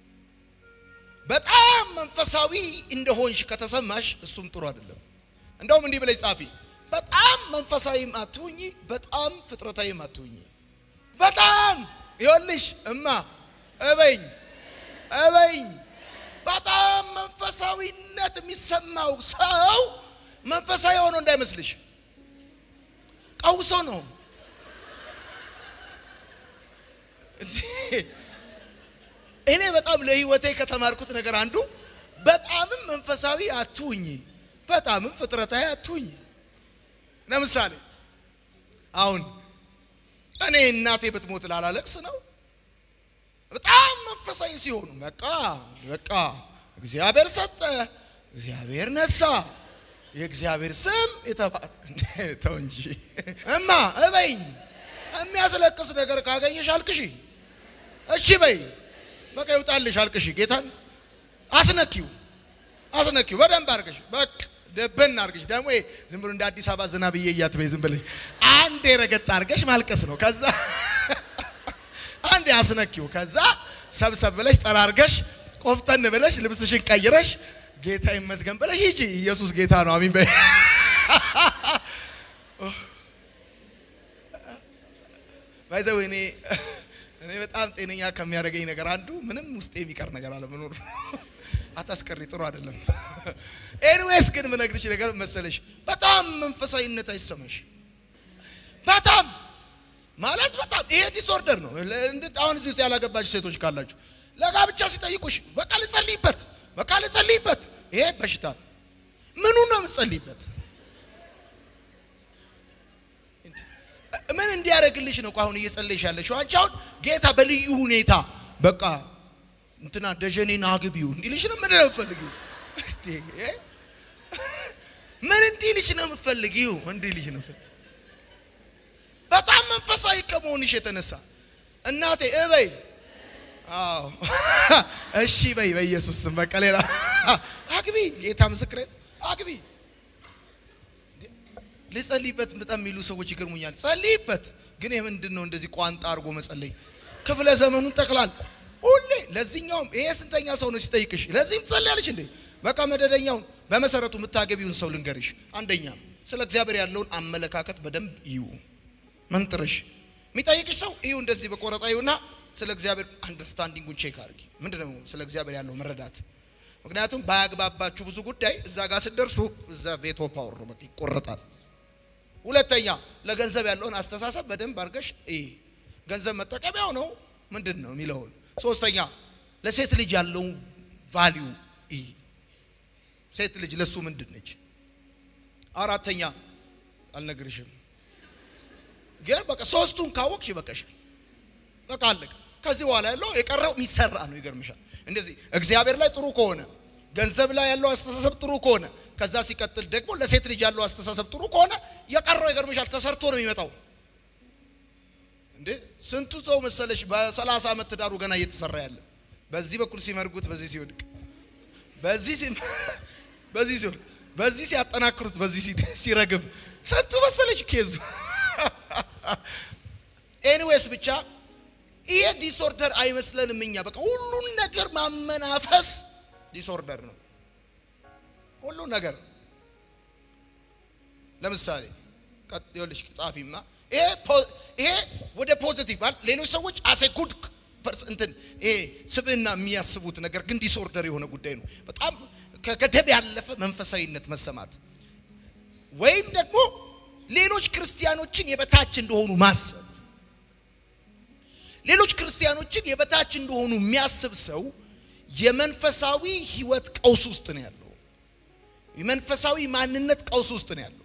በጣም መንፈሳዊ እንደሆንሽ ከተሰማሽ እሱም ጥሩ አይደለም። እንደውም እንዲህ ብለሽ ጻፊ፣ በጣም መንፈሳዊም አትሁኝ፣ በጣም ፍጥረታዊም አትሁኝ። በጣም ይኸውልሽ እማ እበኝ እበኝ በጣም መንፈሳዊነት የሚሰማው ሰው መንፈሳዊ ሆኖ እንዳይመስልሽ ቀውሶ ነው። እኔ በጣም ለሕይወቴ ከተማርኩት ነገር አንዱ በጣምም መንፈሳዊ አትሁኝ፣ በጣምም ፍጥረታዊ አትሁኝ። ለምሳሌ አሁን እኔ እናቴ ብትሞት ላላለቅስ ነው። በጣም መንፈሳዊ ሲሆኑ በቃ በቃ እግዚአብሔር ሰጠ፣ እግዚአብሔር ነሳ፣ የእግዚአብሔር ስም የተባለ ተው እንጂ እማ እበይኝ። የሚያስለቅስ ነገር ካገኘሽ አልቅሺ፣ እሺ በይ፣ በቃ ይውጣልሽ፣ አልቅሺ። ጌታን አስነኪው፣ አስነኪው በደንብ አድርገሽ በቃ ደበን አድርገሽ ደግሞ ዝም ብሎ እንደ አዲስ አበባ ዝናብ እየያት በይ ዝም ብለሽ አንድ የረገጥ አድርገሽ ማልቀስ ነው። ከዛ አንድ ያስነኪው ከዛ ሰብሰብ ብለሽ ጠራርገሽ ቆፍጠን ብለሽ ልብስሽን ቀይረሽ ጌታ ይመስገን ብለሽ ሂጂ። ኢየሱስ ጌታ ነው። አሚን በይ። ባይዘው እኔ እኔ በጣም ጤነኛ ከሚያደርገኝ ነገር አንዱ ምንም ውስጤ የሚቀር ነገር አለመኖር። አታስቀሪ፣ ጥሩ አይደለም። ኤኒዌይስ ግን ምነግርሽ ነገር መሰለሽ በጣም መንፈሳዊነት አይሰማሽ በጣም ማለት በጣም ይሄ ዲስኦርደር ነው። አሁን እዚህ ውስጥ ያላገባችሁ ሴቶች ካላችሁ ለጋብቻ ሲጠይቁሽ በቃ ልጸልይበት፣ በቃ ልጸልይበት፣ ይሄ በሽታ ነው። ምኑ ነው የምጸልይበት? ምን እንዲያደርግልሽ ነው አሁን እየጸለይሽ ያለሽው? አንቺ አሁን ጌታ በልዩ ሁኔታ በቃ እንትና ደጀኔን አግቢው እንዲልሽ ነው። ምን ነው የምትፈልጊው? ምን እንዲልሽ ነው የምትፈልጊው? እንዲልሽ ነው በጣም መንፈሳዊ ከመሆንሽ የተነሳ እናቴ እበይ አዎ እሺ በይ በኢየሱስ ስም በቃ ሌላ አግቢ ጌታ ምስክሬ አግቢ ልጸልይበት በጣም የሚሉ ሰዎች ይገርሙኛል ጸልይበት ግን የምንድን ነው እንደዚህ ቋንጣ አድርጎ መጸለይ ክፍለ ዘመኑን ጠቅላል ሁሌ ለዚህኛውም ይሄ ስንተኛ ሰው ነው ሲጠይቅሽ ለዚህም ትጸልያለሽ እንዴ በቃ መደደኛውን በመሰረቱ የምታገቢውን ሰው ልንገርሽ አንደኛ ስለ እግዚአብሔር ያለውን አመለካከት በደንብ እዩ መንጥረሽ የሚጠይቅሽ ሰው እዩ እንደዚህ በቆረጣ ይሁና ስለ እግዚአብሔር አንደርስታንዲንጉን ቼክ አድርጊ። ምንድነው ስለ እግዚአብሔር ያለው መረዳት? ምክንያቱም ባያግባባችሁ ብዙ ጉዳይ እዛ ጋር ስትደርሱ እዛ ቬቶ ፓወር ነው በቃ ይቆረጣል። ሁለተኛ ለገንዘብ ያለውን አስተሳሰብ በደንብ አድርገሽ እይ። ገንዘብ መጠቀሚያው ነው ምንድን ነው የሚለውን። ሶስተኛ ለሴት ልጅ ያለውን ቫሊዩ እይ። ሴት ልጅ ለሱ ምንድን ነች? አራተኛ አልነግርሽም፣ ግን በቃ ሶስቱን ካወቅሽ ይበቃሻል። በቃ አለቀ። ከዚህ በኋላ ያለው የቀረው የሚሰራ ነው። ይገርምሻል። እንደዚህ እግዚአብሔር ላይ ጥሩ ከሆነ ገንዘብ ላይ ያለው አስተሳሰብ ጥሩ ከሆነ ከዛ ሲቀጥል ደግሞ ለሴት ልጅ ያለው አስተሳሰብ ጥሩ ከሆነ የቀረው ይገርምሻል፣ ተሰርቶ ነው የሚመጣው። እንዴ ስንቱ ሰው መሰለሽ በሰላሳ ዓመት ትዳሩ ገና እየተሰራ ያለ በዚህ በኩል ሲመርጉት በዚህ ሲወድቅ በዚህ ሲ በዚህ ሲወድቅ በዚህ ሲያጠናክሩት በዚህ ሲረግብ ስንቱ መሰለሽ ኬዙ ኤኒዌይስ ብቻ ይሄ ዲስኦርደር አይመስለንም እኛ። በቃ ሁሉን ነገር ማመናፈስ ዲስኦርደር ነው። ሁሉን ነገር ለምሳሌ ይኸውልሽ ጻፊማ ይሄ ወደ ፖዚቲቭ ማለት ሌሎች ሰዎች አሴ ጉድ እንትን ይሄ ስብዕና የሚያስቡት ነገር ግን ዲስኦርደር የሆነ ጉዳይ ነው። በጣም ከገደብ ያለፈ መንፈሳዊነት መሰማት ወይም ደግሞ ሌሎች ክርስቲያኖችን የበታች እንደሆኑ ማሰብ ሌሎች ክርስቲያኖችን የበታች እንደሆኑ የሚያስብ ሰው የመንፈሳዊ ሕይወት ቀውስ ውስጥ ነው ያለው። የመንፈሳዊ ማንነት ቀውስ ውስጥ ነው ያለው።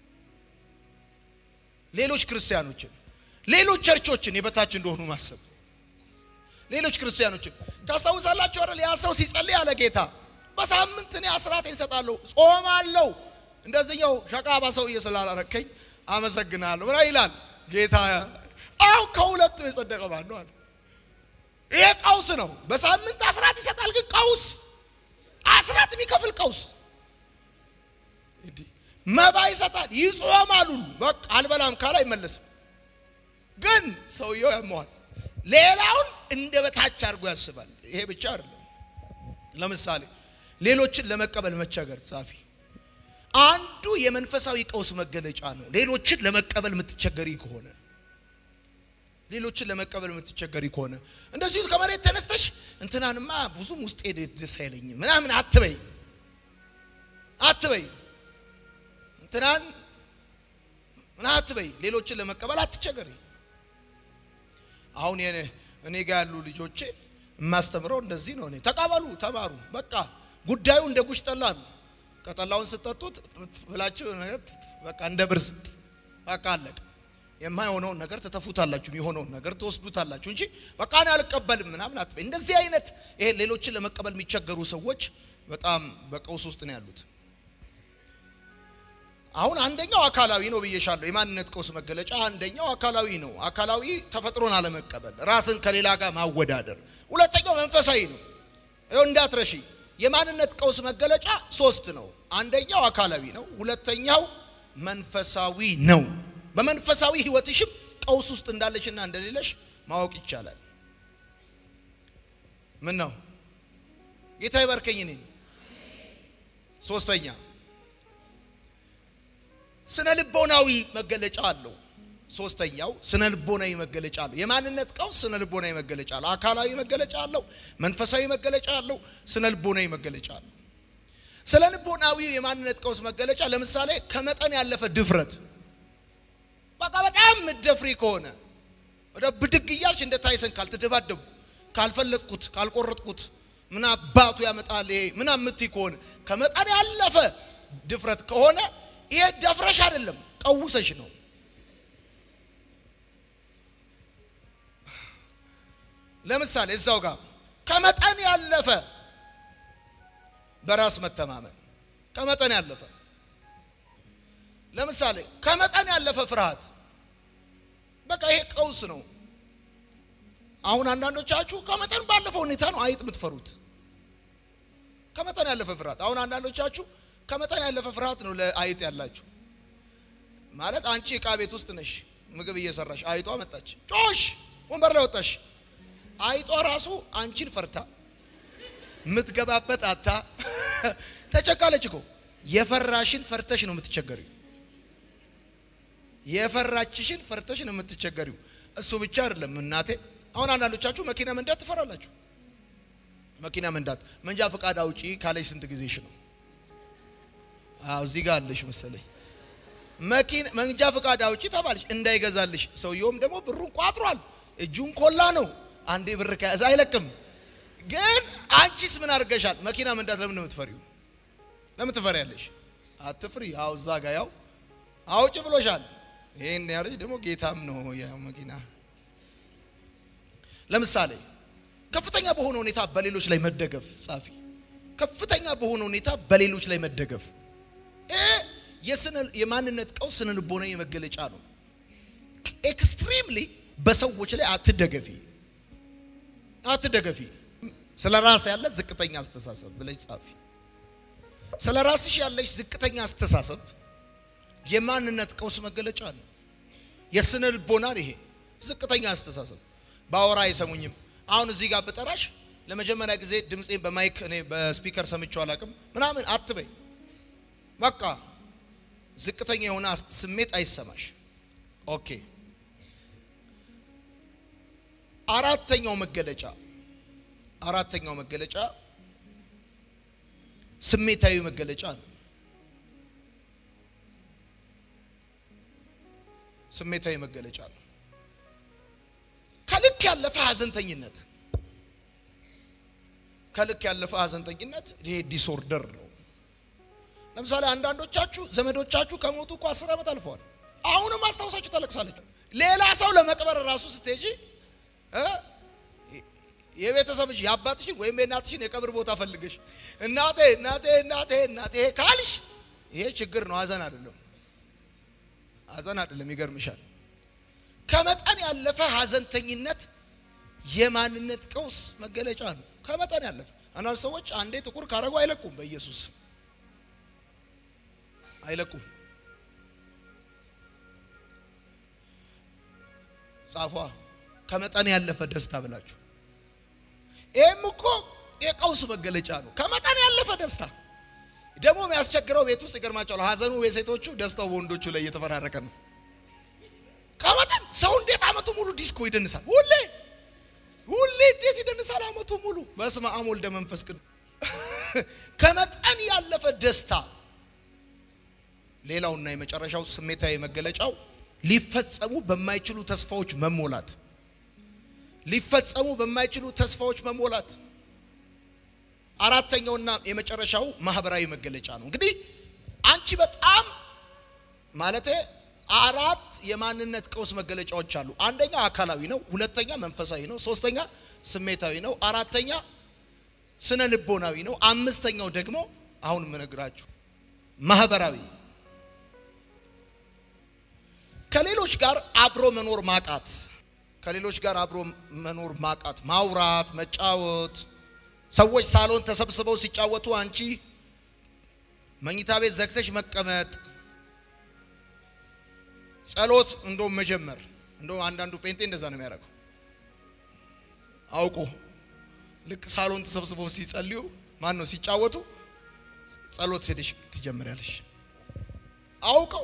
ሌሎች ክርስቲያኖችን፣ ሌሎች ቸርቾችን የበታች እንደሆኑ ማሰብ። ሌሎች ክርስቲያኖችን ታስታውሳላችሁ አይደል? ያ ሰው ሲጸልይ ያለ ጌታ በሳምንት እኔ አስራቴን እሰጣለሁ፣ ጾማለሁ፣ እንደዚህኛው ሸቃባ ሰውዬ ስላላረከኝ አመሰግናለሁ ብላ ይላል ጌታ አው ከሁለቱ የጸደቀ ማን ነው አለ። ይሄ ቀውስ ነው። በሳምንት አስራት ይሰጣል፣ ግን ቀውስ አስራት የሚከፍል ቀውስ እንዲህ መባ ይሰጣል፣ ይጾማል ሁሉ በቃ አልበላም ካለ አይመለስም። ግን ሰውየው ያመዋል። ሌላውን እንደ በታች አድርጎ ያስባል። ይሄ ብቻ አይደለም። ለምሳሌ ሌሎችን ለመቀበል መቸገር ጻፊ አንዱ የመንፈሳዊ ቀውስ መገለጫ ነው። ሌሎችን ለመቀበል የምትቸገሪ ከሆነ ሌሎችን ለመቀበል የምትቸገሪ ከሆነ እንደዚሁ ከመሬት ተነስተሽ እንትናንማ ብዙም ውስጤ ደስ አይለኝም ምናምን አትበይ አትበይ እንትናን ምን አትበይ። ሌሎችን ለመቀበል አትቸገሪ። አሁን እኔ ጋር ያሉ ልጆቼ የማስተምረው እንደዚህ ነው። እኔ ተቀበሉ፣ ተማሩ። በቃ ጉዳዩ እንደ ጉሽ ጠላ ነው። ከጠላውን ስጠጡት ብላችሁ በቃ እንደ ብርስ በቃ አለቀ። የማይሆነውን ነገር ትተፉታላችሁ፣ የሆነውን ነገር ትወስዱታላችሁ እንጂ በቃ እኔ አልቀበልም ምናምን አትበይ። እንደዚህ አይነት ይሄ ሌሎችን ለመቀበል የሚቸገሩ ሰዎች በጣም በቀውስ ውስጥ ነው ያሉት። አሁን አንደኛው አካላዊ ነው ብዬሻለሁ። የማንነት ቀውስ መገለጫ አንደኛው አካላዊ ነው። አካላዊ ተፈጥሮን አለመቀበል፣ ራስን ከሌላ ጋር ማወዳደር። ሁለተኛው መንፈሳዊ ነው። ይኸው እንዳትረሺ። የማንነት ቀውስ መገለጫ ሶስት ነው። አንደኛው አካላዊ ነው። ሁለተኛው መንፈሳዊ ነው። በመንፈሳዊ ሕይወትሽም ቀውስ ውስጥ እንዳለሽና እንደሌለሽ ማወቅ ይቻላል። ምን ነው ጌታ ይባርከኝ። እኔን ሶስተኛ ስነ ልቦናዊ መገለጫ አለው። ሶስተኛው ስነ ልቦናዊ መገለጫ አለው። የማንነት ቀውስ ስነ ልቦናዊ መገለጫ አለው። አካላዊ መገለጫ አለው። መንፈሳዊ መገለጫ አለው። ስነ ልቦናዊ መገለጫ አለው። ስነ ልቦናዊ የማንነት ቀውስ መገለጫ ለምሳሌ ከመጠን ያለፈ ድፍረት በቃ በጣም ምደፍሪ ከሆነ ወደ ብድግ እያልሽ እንደ ታይሰን ካልተደባደብኩ ካልፈለጥኩት ካልቆረጥኩት ምን አባቱ ያመጣል ይሄ ምን አምትይ ከሆነ ከመጠን ያለፈ ድፍረት ከሆነ ይሄ ደፍረሽ አይደለም ቀውሰሽ ነው። ለምሳሌ እዛው ጋር ከመጠን ያለፈ በራስ መተማመን ከመጠን ያለፈ ለምሳሌ ከመጠን ያለፈ ፍርሃት በቃ ይሄ ቀውስ ነው። አሁን አንዳንዶቻችሁ ከመጠን ባለፈ ሁኔታ ነው አይጥ የምትፈሩት። ከመጠን ያለፈ ፍርሃት። አሁን አንዳንዶቻችሁ ከመጠን ያለፈ ፍርሃት ነው ለአይጥ ያላችሁ። ማለት አንቺ እቃ ቤት ውስጥ ነሽ፣ ምግብ እየሰራሽ አይጧ መጣች፣ ጮሽ፣ ወንበር ላይ ወጣሽ። አይጧ ራሱ አንቺን ፈርታ የምትገባበት አታ ተቸካለች እኮ። የፈራሽን ፈርተሽ ነው የምትቸገሪው። የፈራችሽን ፈርተሽ ነው የምትቸገሪው። እሱ ብቻ አይደለም እናቴ። አሁን አንዳንዶቻችሁ መኪና መንዳት ትፈራላችሁ። መኪና መንዳት መንጃ ፈቃድ አውጪ ካለሽ ስንት ጊዜሽ ነው? አዎ እዚህ ጋር አለሽ መሰለኝ። መኪና መንጃ ፈቃድ አውጪ ተባልሽ እንዳይገዛልሽ፣ ሰውየውም ደግሞ ብሩን ቋጥሯል። እጁን ኮላ ነው። አንዴ ብር ከያዘ አይለቅም። ግን አንቺስ ምን አድርገሻል? መኪና መንዳት ለምን ነው የምትፈሪው? ለምን ትፈሪያለሽ? አትፍሪ። አዎ እዛ ጋር ያው አውጭ ብሎሻል። ይሄን ያለች ደግሞ ጌታም ነው ያው መኪና ለምሳሌ ከፍተኛ በሆነ ሁኔታ በሌሎች ላይ መደገፍ ጻፊ ከፍተኛ በሆነ ሁኔታ በሌሎች ላይ መደገፍ ይሄ የስነ የማንነት ቀውስ ስነ ልቦና የመገለጫ ነው። ኤክስትሪምሊ በሰዎች ላይ አትደገፊ አትደገፊ። ስለ ራስ ያለ ዝቅተኛ አስተሳሰብ ብለሽ ጻፊ። ስለ ራስሽ ያለሽ ዝቅተኛ አስተሳሰብ የማንነት ቀውስ መገለጫ ነው። የስነ ልቦና ይሄ ዝቅተኛ አስተሳሰብ ባወራ አይሰሙኝም። አሁን እዚህ ጋር ብጠራሽ ለመጀመሪያ ጊዜ ድምፄን በማይክ እኔ በስፒከር ሰምቼው አላውቅም ምናምን አትበይ። በቃ ዝቅተኛ የሆነ ስሜት አይሰማሽ። ኦኬ። አራተኛው መገለጫ አራተኛው መገለጫ ስሜታዊ መገለጫ ነው። ስሜታዊ መገለጫ ነው። ከልክ ያለፈ ሀዘንተኝነት ከልክ ያለፈ ሀዘንተኝነት ይሄ ዲስኦርደር ነው። ለምሳሌ አንዳንዶቻችሁ ዘመዶቻችሁ ከሞቱ እኮ አስር ዓመት አልፈዋል። አሁንም አስታውሳችሁ ታለቅሳለች። ሌላ ሰው ለመቅበር ራሱ ስትሄጂ የቤተሰብሽ የአባትሽን ወይም የእናትሽን የቀብር ቦታ ፈልገሽ እናቴ እናቴ እናቴ እናቴ ካልሽ ይሄ ችግር ነው፣ ሀዘን አይደለም። ሀዘን አይደለም። ይገርምሻል። ከመጠን ያለፈ ሀዘንተኝነት የማንነት ቀውስ መገለጫ ነው። ከመጠን ያለፈ አንዳንድ ሰዎች አንዴ ጥቁር ካረጉ አይለቁም። በኢየሱስ አይለቁም። ጻፏ ከመጠን ያለፈ ደስታ ብላችሁ። ይህም እኮ የቀውስ መገለጫ ነው። ከመጠን ያለፈ ደስታ ደግሞ የሚያስቸግረው ቤት ውስጥ ይገርማቸዋል። ሀዘኑ የሴቶቹ ደስታው በወንዶቹ ላይ እየተፈራረቀ ነው። ከመጠን ሰው እንዴት አመቱ ሙሉ ዲስኮ ይደንሳል? ሁሌ ሁሌ እንዴት ይደንሳል አመቱ ሙሉ? በስመ አብ ወልደ መንፈስ ቅዱስ። ከመጠን ያለፈ ደስታ። ሌላውና የመጨረሻው ስሜታዊ መገለጫው ሊፈጸሙ በማይችሉ ተስፋዎች መሞላት። ሊፈጸሙ በማይችሉ ተስፋዎች መሞላት። አራተኛውና የመጨረሻው ማህበራዊ መገለጫ ነው። እንግዲህ አንቺ በጣም ማለቴ አራት የማንነት ቀውስ መገለጫዎች አሉ። አንደኛ አካላዊ ነው፣ ሁለተኛ መንፈሳዊ ነው፣ ሶስተኛ ስሜታዊ ነው፣ አራተኛ ስነ ልቦናዊ ነው፣ አምስተኛው ደግሞ አሁን የምነግራችሁ ማህበራዊ ከሌሎች ጋር አብሮ መኖር ማቃት፣ ከሌሎች ጋር አብሮ መኖር ማቃት፣ ማውራት፣ መጫወት ሰዎች ሳሎን ተሰብስበው ሲጫወቱ አንቺ መኝታ ቤት ዘግተሽ መቀመጥ፣ ጸሎት እንደውም መጀመር። እንደውም አንዳንዱ ጴንጤ እንደዛ ነው የሚያደርገው አውቆ ልክ ሳሎን ተሰብስበው ሲጸልዩ ማን ነው ሲጫወቱ ጸሎት ሄደሽ ትጀምሪያለሽ። አውቀው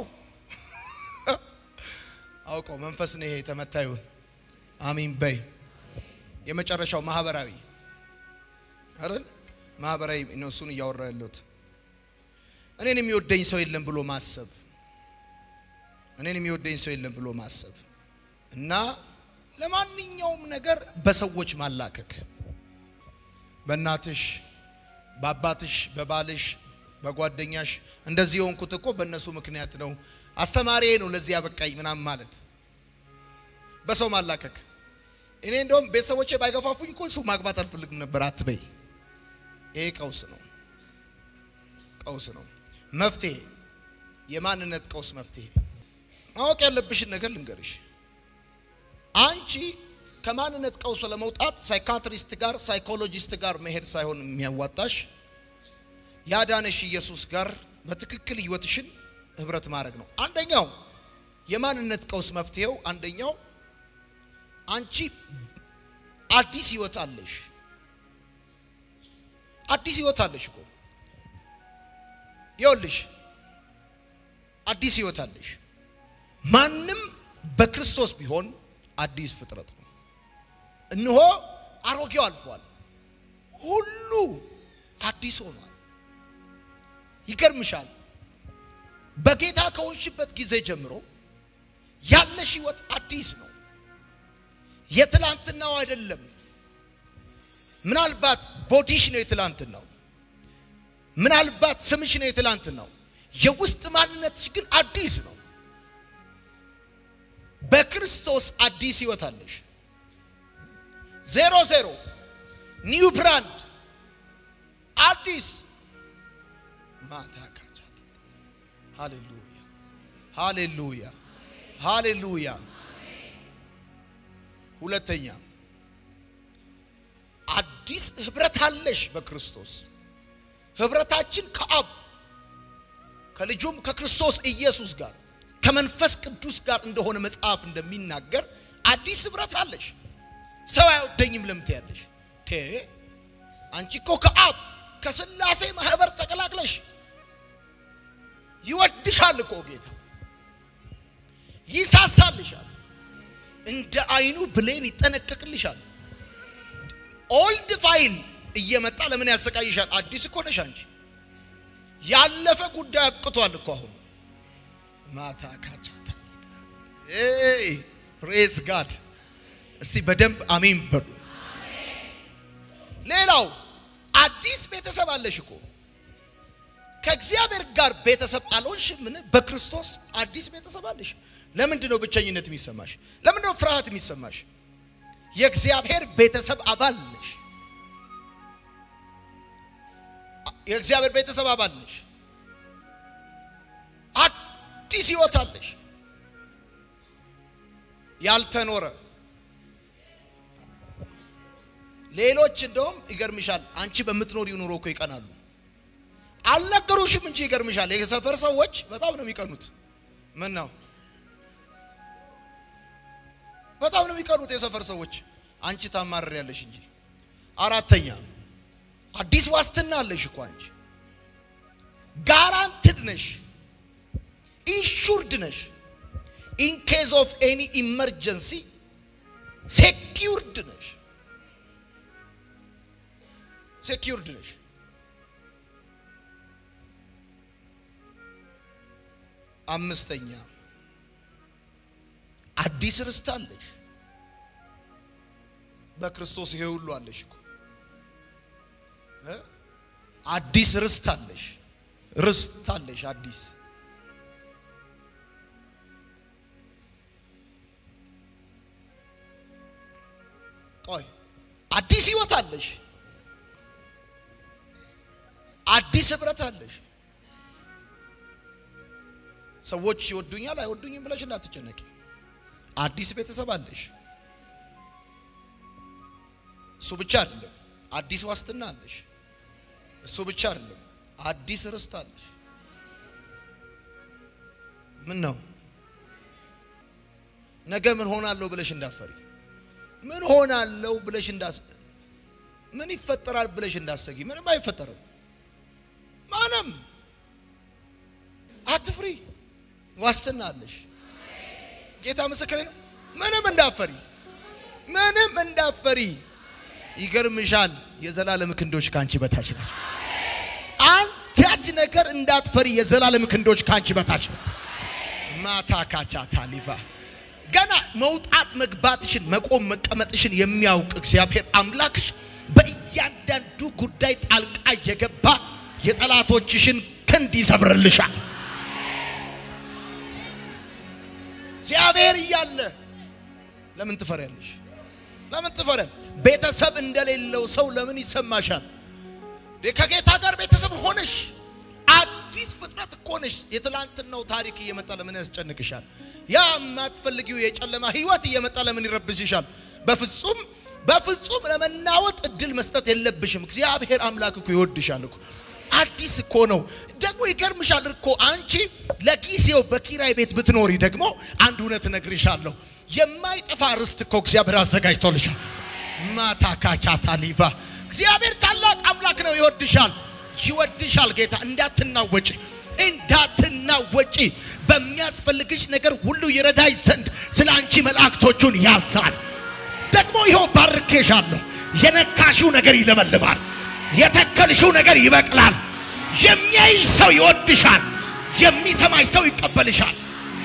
አውቀው መንፈስ ነው ይሄ የተመታ ይሁን። አሚን በይ። የመጨረሻው ማህበራዊ አይደል? ማህበራዊ ነው። እሱን እያወራ ያለሁት እኔን የሚወደኝ ሰው የለም ብሎ ማሰብ፣ እኔን የሚወደኝ ሰው የለም ብሎ ማሰብ እና ለማንኛውም ነገር በሰዎች ማላከክ፣ በእናትሽ፣ በአባትሽ፣ በባልሽ፣ በጓደኛሽ እንደዚህ የሆንኩት እኮ በእነሱ ምክንያት ነው፣ አስተማሪዬ ነው ለዚህ ያበቃኝ ምናምን ማለት፣ በሰው ማላከክ። እኔ እንደውም ቤተሰቦቼ ባይገፋፉኝ እኮ እሱ ማግባት አልፈልግም ነበር አትበይ። ይሄ ቀውስ ነው፣ ቀውስ ነው። መፍትሄ የማንነት ቀውስ መፍትሄ ማወቅ ያለብሽን ነገር ልንገርሽ። አንቺ ከማንነት ቀውስ ለመውጣት ሳይካትሪስት ጋር ሳይኮሎጂስት ጋር መሄድ ሳይሆን የሚያዋጣሽ ያዳነሽ ኢየሱስ ጋር በትክክል ህይወትሽን ህብረት ማድረግ ነው። አንደኛው የማንነት ቀውስ መፍትሄው አንደኛው አንቺ አዲስ ህይወት አለሽ። አዲስ ህይወት አለሽ እኮ ይኸውልሽ፣ አዲስ ህይወት አለሽ። ማንም በክርስቶስ ቢሆን አዲስ ፍጥረት ነው። እነሆ አሮጌው አልፏል፣ ሁሉ አዲስ ሆኗል። ይገርምሻል። በጌታ ከሆንሽበት ጊዜ ጀምሮ ያለሽ ህይወት አዲስ ነው። የትላንትናው አይደለም። ምናልባት ቦዲሽ ነው የትላንትናው፣ ምናልባት ስምሽ ነው የትላንትናው። የውስጥ ማንነትሽ ግን አዲስ ነው። በክርስቶስ አዲስ ህይወት አለሽ። ዜሮ ዜሮ ኒው ብራንድ አዲስ ማታ ካቻታ ሃሌሉያ ሃሌሉያ ሃሌሉያ። ሁለተኛ አዲስ ህብረት አለሽ በክርስቶስ ህብረታችን ከአብ ከልጁም ከክርስቶስ ኢየሱስ ጋር ከመንፈስ ቅዱስ ጋር እንደሆነ መጽሐፍ እንደሚናገር አዲስ ህብረት አለሽ። ሰው አይወደኝም ለምት ያለሽ ቴ አንቺ እኮ ከአብ ከስላሴ ማህበር ተቀላቅለሽ ይወድሻል እኮ ጌታ ይሳሳልሻል፣ እንደ አይኑ ብሌን ይጠነቀቅልሻል። ኦልድ ፋይል እየመጣ ለምን ያሰቃይሻል? አዲስ እኮ ነሽ አንቺ። ያለፈ ጉዳይ አብቅቷል እኮ አሁን ማታ ካቻታ ፕሬዝ ጋድ። እስቲ በደንብ አሜን በሉ። ሌላው አዲስ ቤተሰብ አለሽ እኮ ከእግዚአብሔር ጋር ቤተሰብ አልሆንሽ? ምን በክርስቶስ አዲስ ቤተሰብ አለሽ። ለምንድን ነው ብቸኝነት የሚሰማሽ? ለምንድን ነው ፍርሃት የሚሰማሽ? የእግዚአብሔር ቤተሰብ አባል ነሽ። የእግዚአብሔር ቤተሰብ አባል ነሽ። አዲስ ህይወት አለሽ። ያልተኖረ ሌሎች እንደውም ይገርምሻል፣ አንቺ በምትኖሪው ኑሮ እኮ ይቀናሉ። አልነገሩሽም እንጂ ይገርምሻል። የሰፈር ሰዎች በጣም ነው የሚቀኑት። ምን ነው በጣም ነው የሚቀኑት የሰፈር ሰዎች። አንቺ ታማርር ያለሽ እንጂ። አራተኛ አዲስ ዋስትና አለሽ እኮ አንቺ። ጋራንትድ ነሽ፣ ኢንሹርድ ነሽ። ኢን ኬዝ ኦፍ ኤኒ ኢመርጀንሲ ሴኪውርድ ነሽ፣ ሴኪውርድ ነሽ። አምስተኛ አዲስ ርስት አለሽ። በክርስቶስ ይሄ ሁሉ አለሽ እኮ እ አዲስ ርስት አለሽ። ርስት አለሽ አዲስ ቆይ አዲስ ህይወት አለሽ። አዲስ ህብረት አለሽ። ሰዎች ይወዱኛል አይወዱኝም ብለሽ እንዳትጨነቂ። አዲስ ቤተሰብ አለሽ። እሱ ብቻ አይደለም፣ አዲስ ዋስትና አለሽ። እሱ ብቻ አይደለም፣ አዲስ ርስት አለሽ። ምን ነው ነገ ምን ሆናለሁ ብለሽ እንዳፈሪ፣ ምን ሆናለሁ ብለሽ እንዳስ ምን ይፈጠራል ብለሽ እንዳሰጊ፣ ምንም አይፈጠርም። ማንም አትፍሪ፣ ዋስትና አለሽ። ጌታ ምስክሬ ነው። ምንም እንዳፈሪ ምንም እንዳፈሪ። ይገርምሻል፣ የዘላለም ክንዶች ካንቺ በታች ናቸው። አንዳች ነገር እንዳትፈሪ፣ የዘላለም ክንዶች ካንቺ በታች ማታ ካቻ ታሊቫ ገና መውጣት መግባትሽን መቆም መቀመጥሽን የሚያውቅ እግዚአብሔር አምላክሽ በእያንዳንዱ ጉዳይ ጣልቃ እየገባ የጠላቶችሽን ክንድ ይሰብርልሻል። እግዚአብሔር እያለ ለምን ትፈሪያለሽ? ለምን ትፈሪያለሽ? ቤተሰብ እንደሌለው ሰው ለምን ይሰማሻል? ከጌታ ጋር ቤተሰብ ሆነሽ አዲስ ፍጥረት እኮ ነሽ። የትላንትናው ታሪክ እየመጣ ለምን ያስጨንቅሻል? ያ የማትፈልጊው የጨለማ ህይወት እየመጣ ለምን ይረብሽሻል? በፍጹም በፍጹም ለመናወጥ እድል መስጠት የለብሽም። እግዚአብሔር አምላክ እኮ ይወድሻል እኮ አዲስ እኮ ነው። ደግሞ ይገርምሻል እኮ አንቺ ለጊዜው በኪራይ ቤት ብትኖሪ ደግሞ አንድ እውነት እነግርሻለሁ፣ የማይጠፋ ርስት እኮ እግዚአብሔር አዘጋጅቶልሻል። ማታካቻ ታሊቫ እግዚአብሔር ታላቅ አምላክ ነው። ይወድሻል፣ ይወድሻል ጌታ። እንዳትናወጪ እንዳትናወጪ በሚያስፈልግሽ ነገር ሁሉ ይረዳሽ ዘንድ ስለ አንቺ መላእክቶቹን ያዛል። ደግሞ ይኸው ባርኬሻለሁ። የነካሽው ነገር ይለመልማል። የተከልሽው ነገር ይበቅላል። የሚያይሽ ሰው ይወድሻል። የሚሰማሽ ሰው ይቀበልሻል።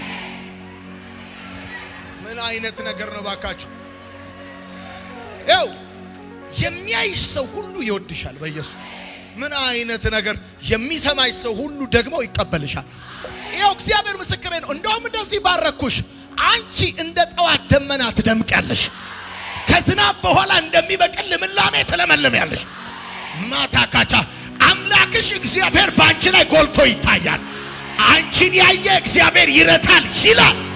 ምን አይነት ነገር ነው ባካችሁ? ይኸው የሚያይሽ ሰው ሁሉ ይወድሻል በኢየሱስ ምን አይነት ነገር! የሚሰማሽ ሰው ሁሉ ደግሞ ይቀበልሻል። ይኸው እግዚአብሔር ምስክሬ ነው። እንደውም እንደዚህ ባረኩሽ። አንቺ እንደ ጠዋት ደመና ትደምቂያለሽ። ከዝናብ በኋላ እንደሚበቅል ልምላሜ ትለመልሚያለሽ። ማታ ካቻ አምላክሽ እግዚአብሔር በአንቺ ላይ ጎልቶ ይታያል። አንቺን ያየ እግዚአብሔር ይረታል ይላል።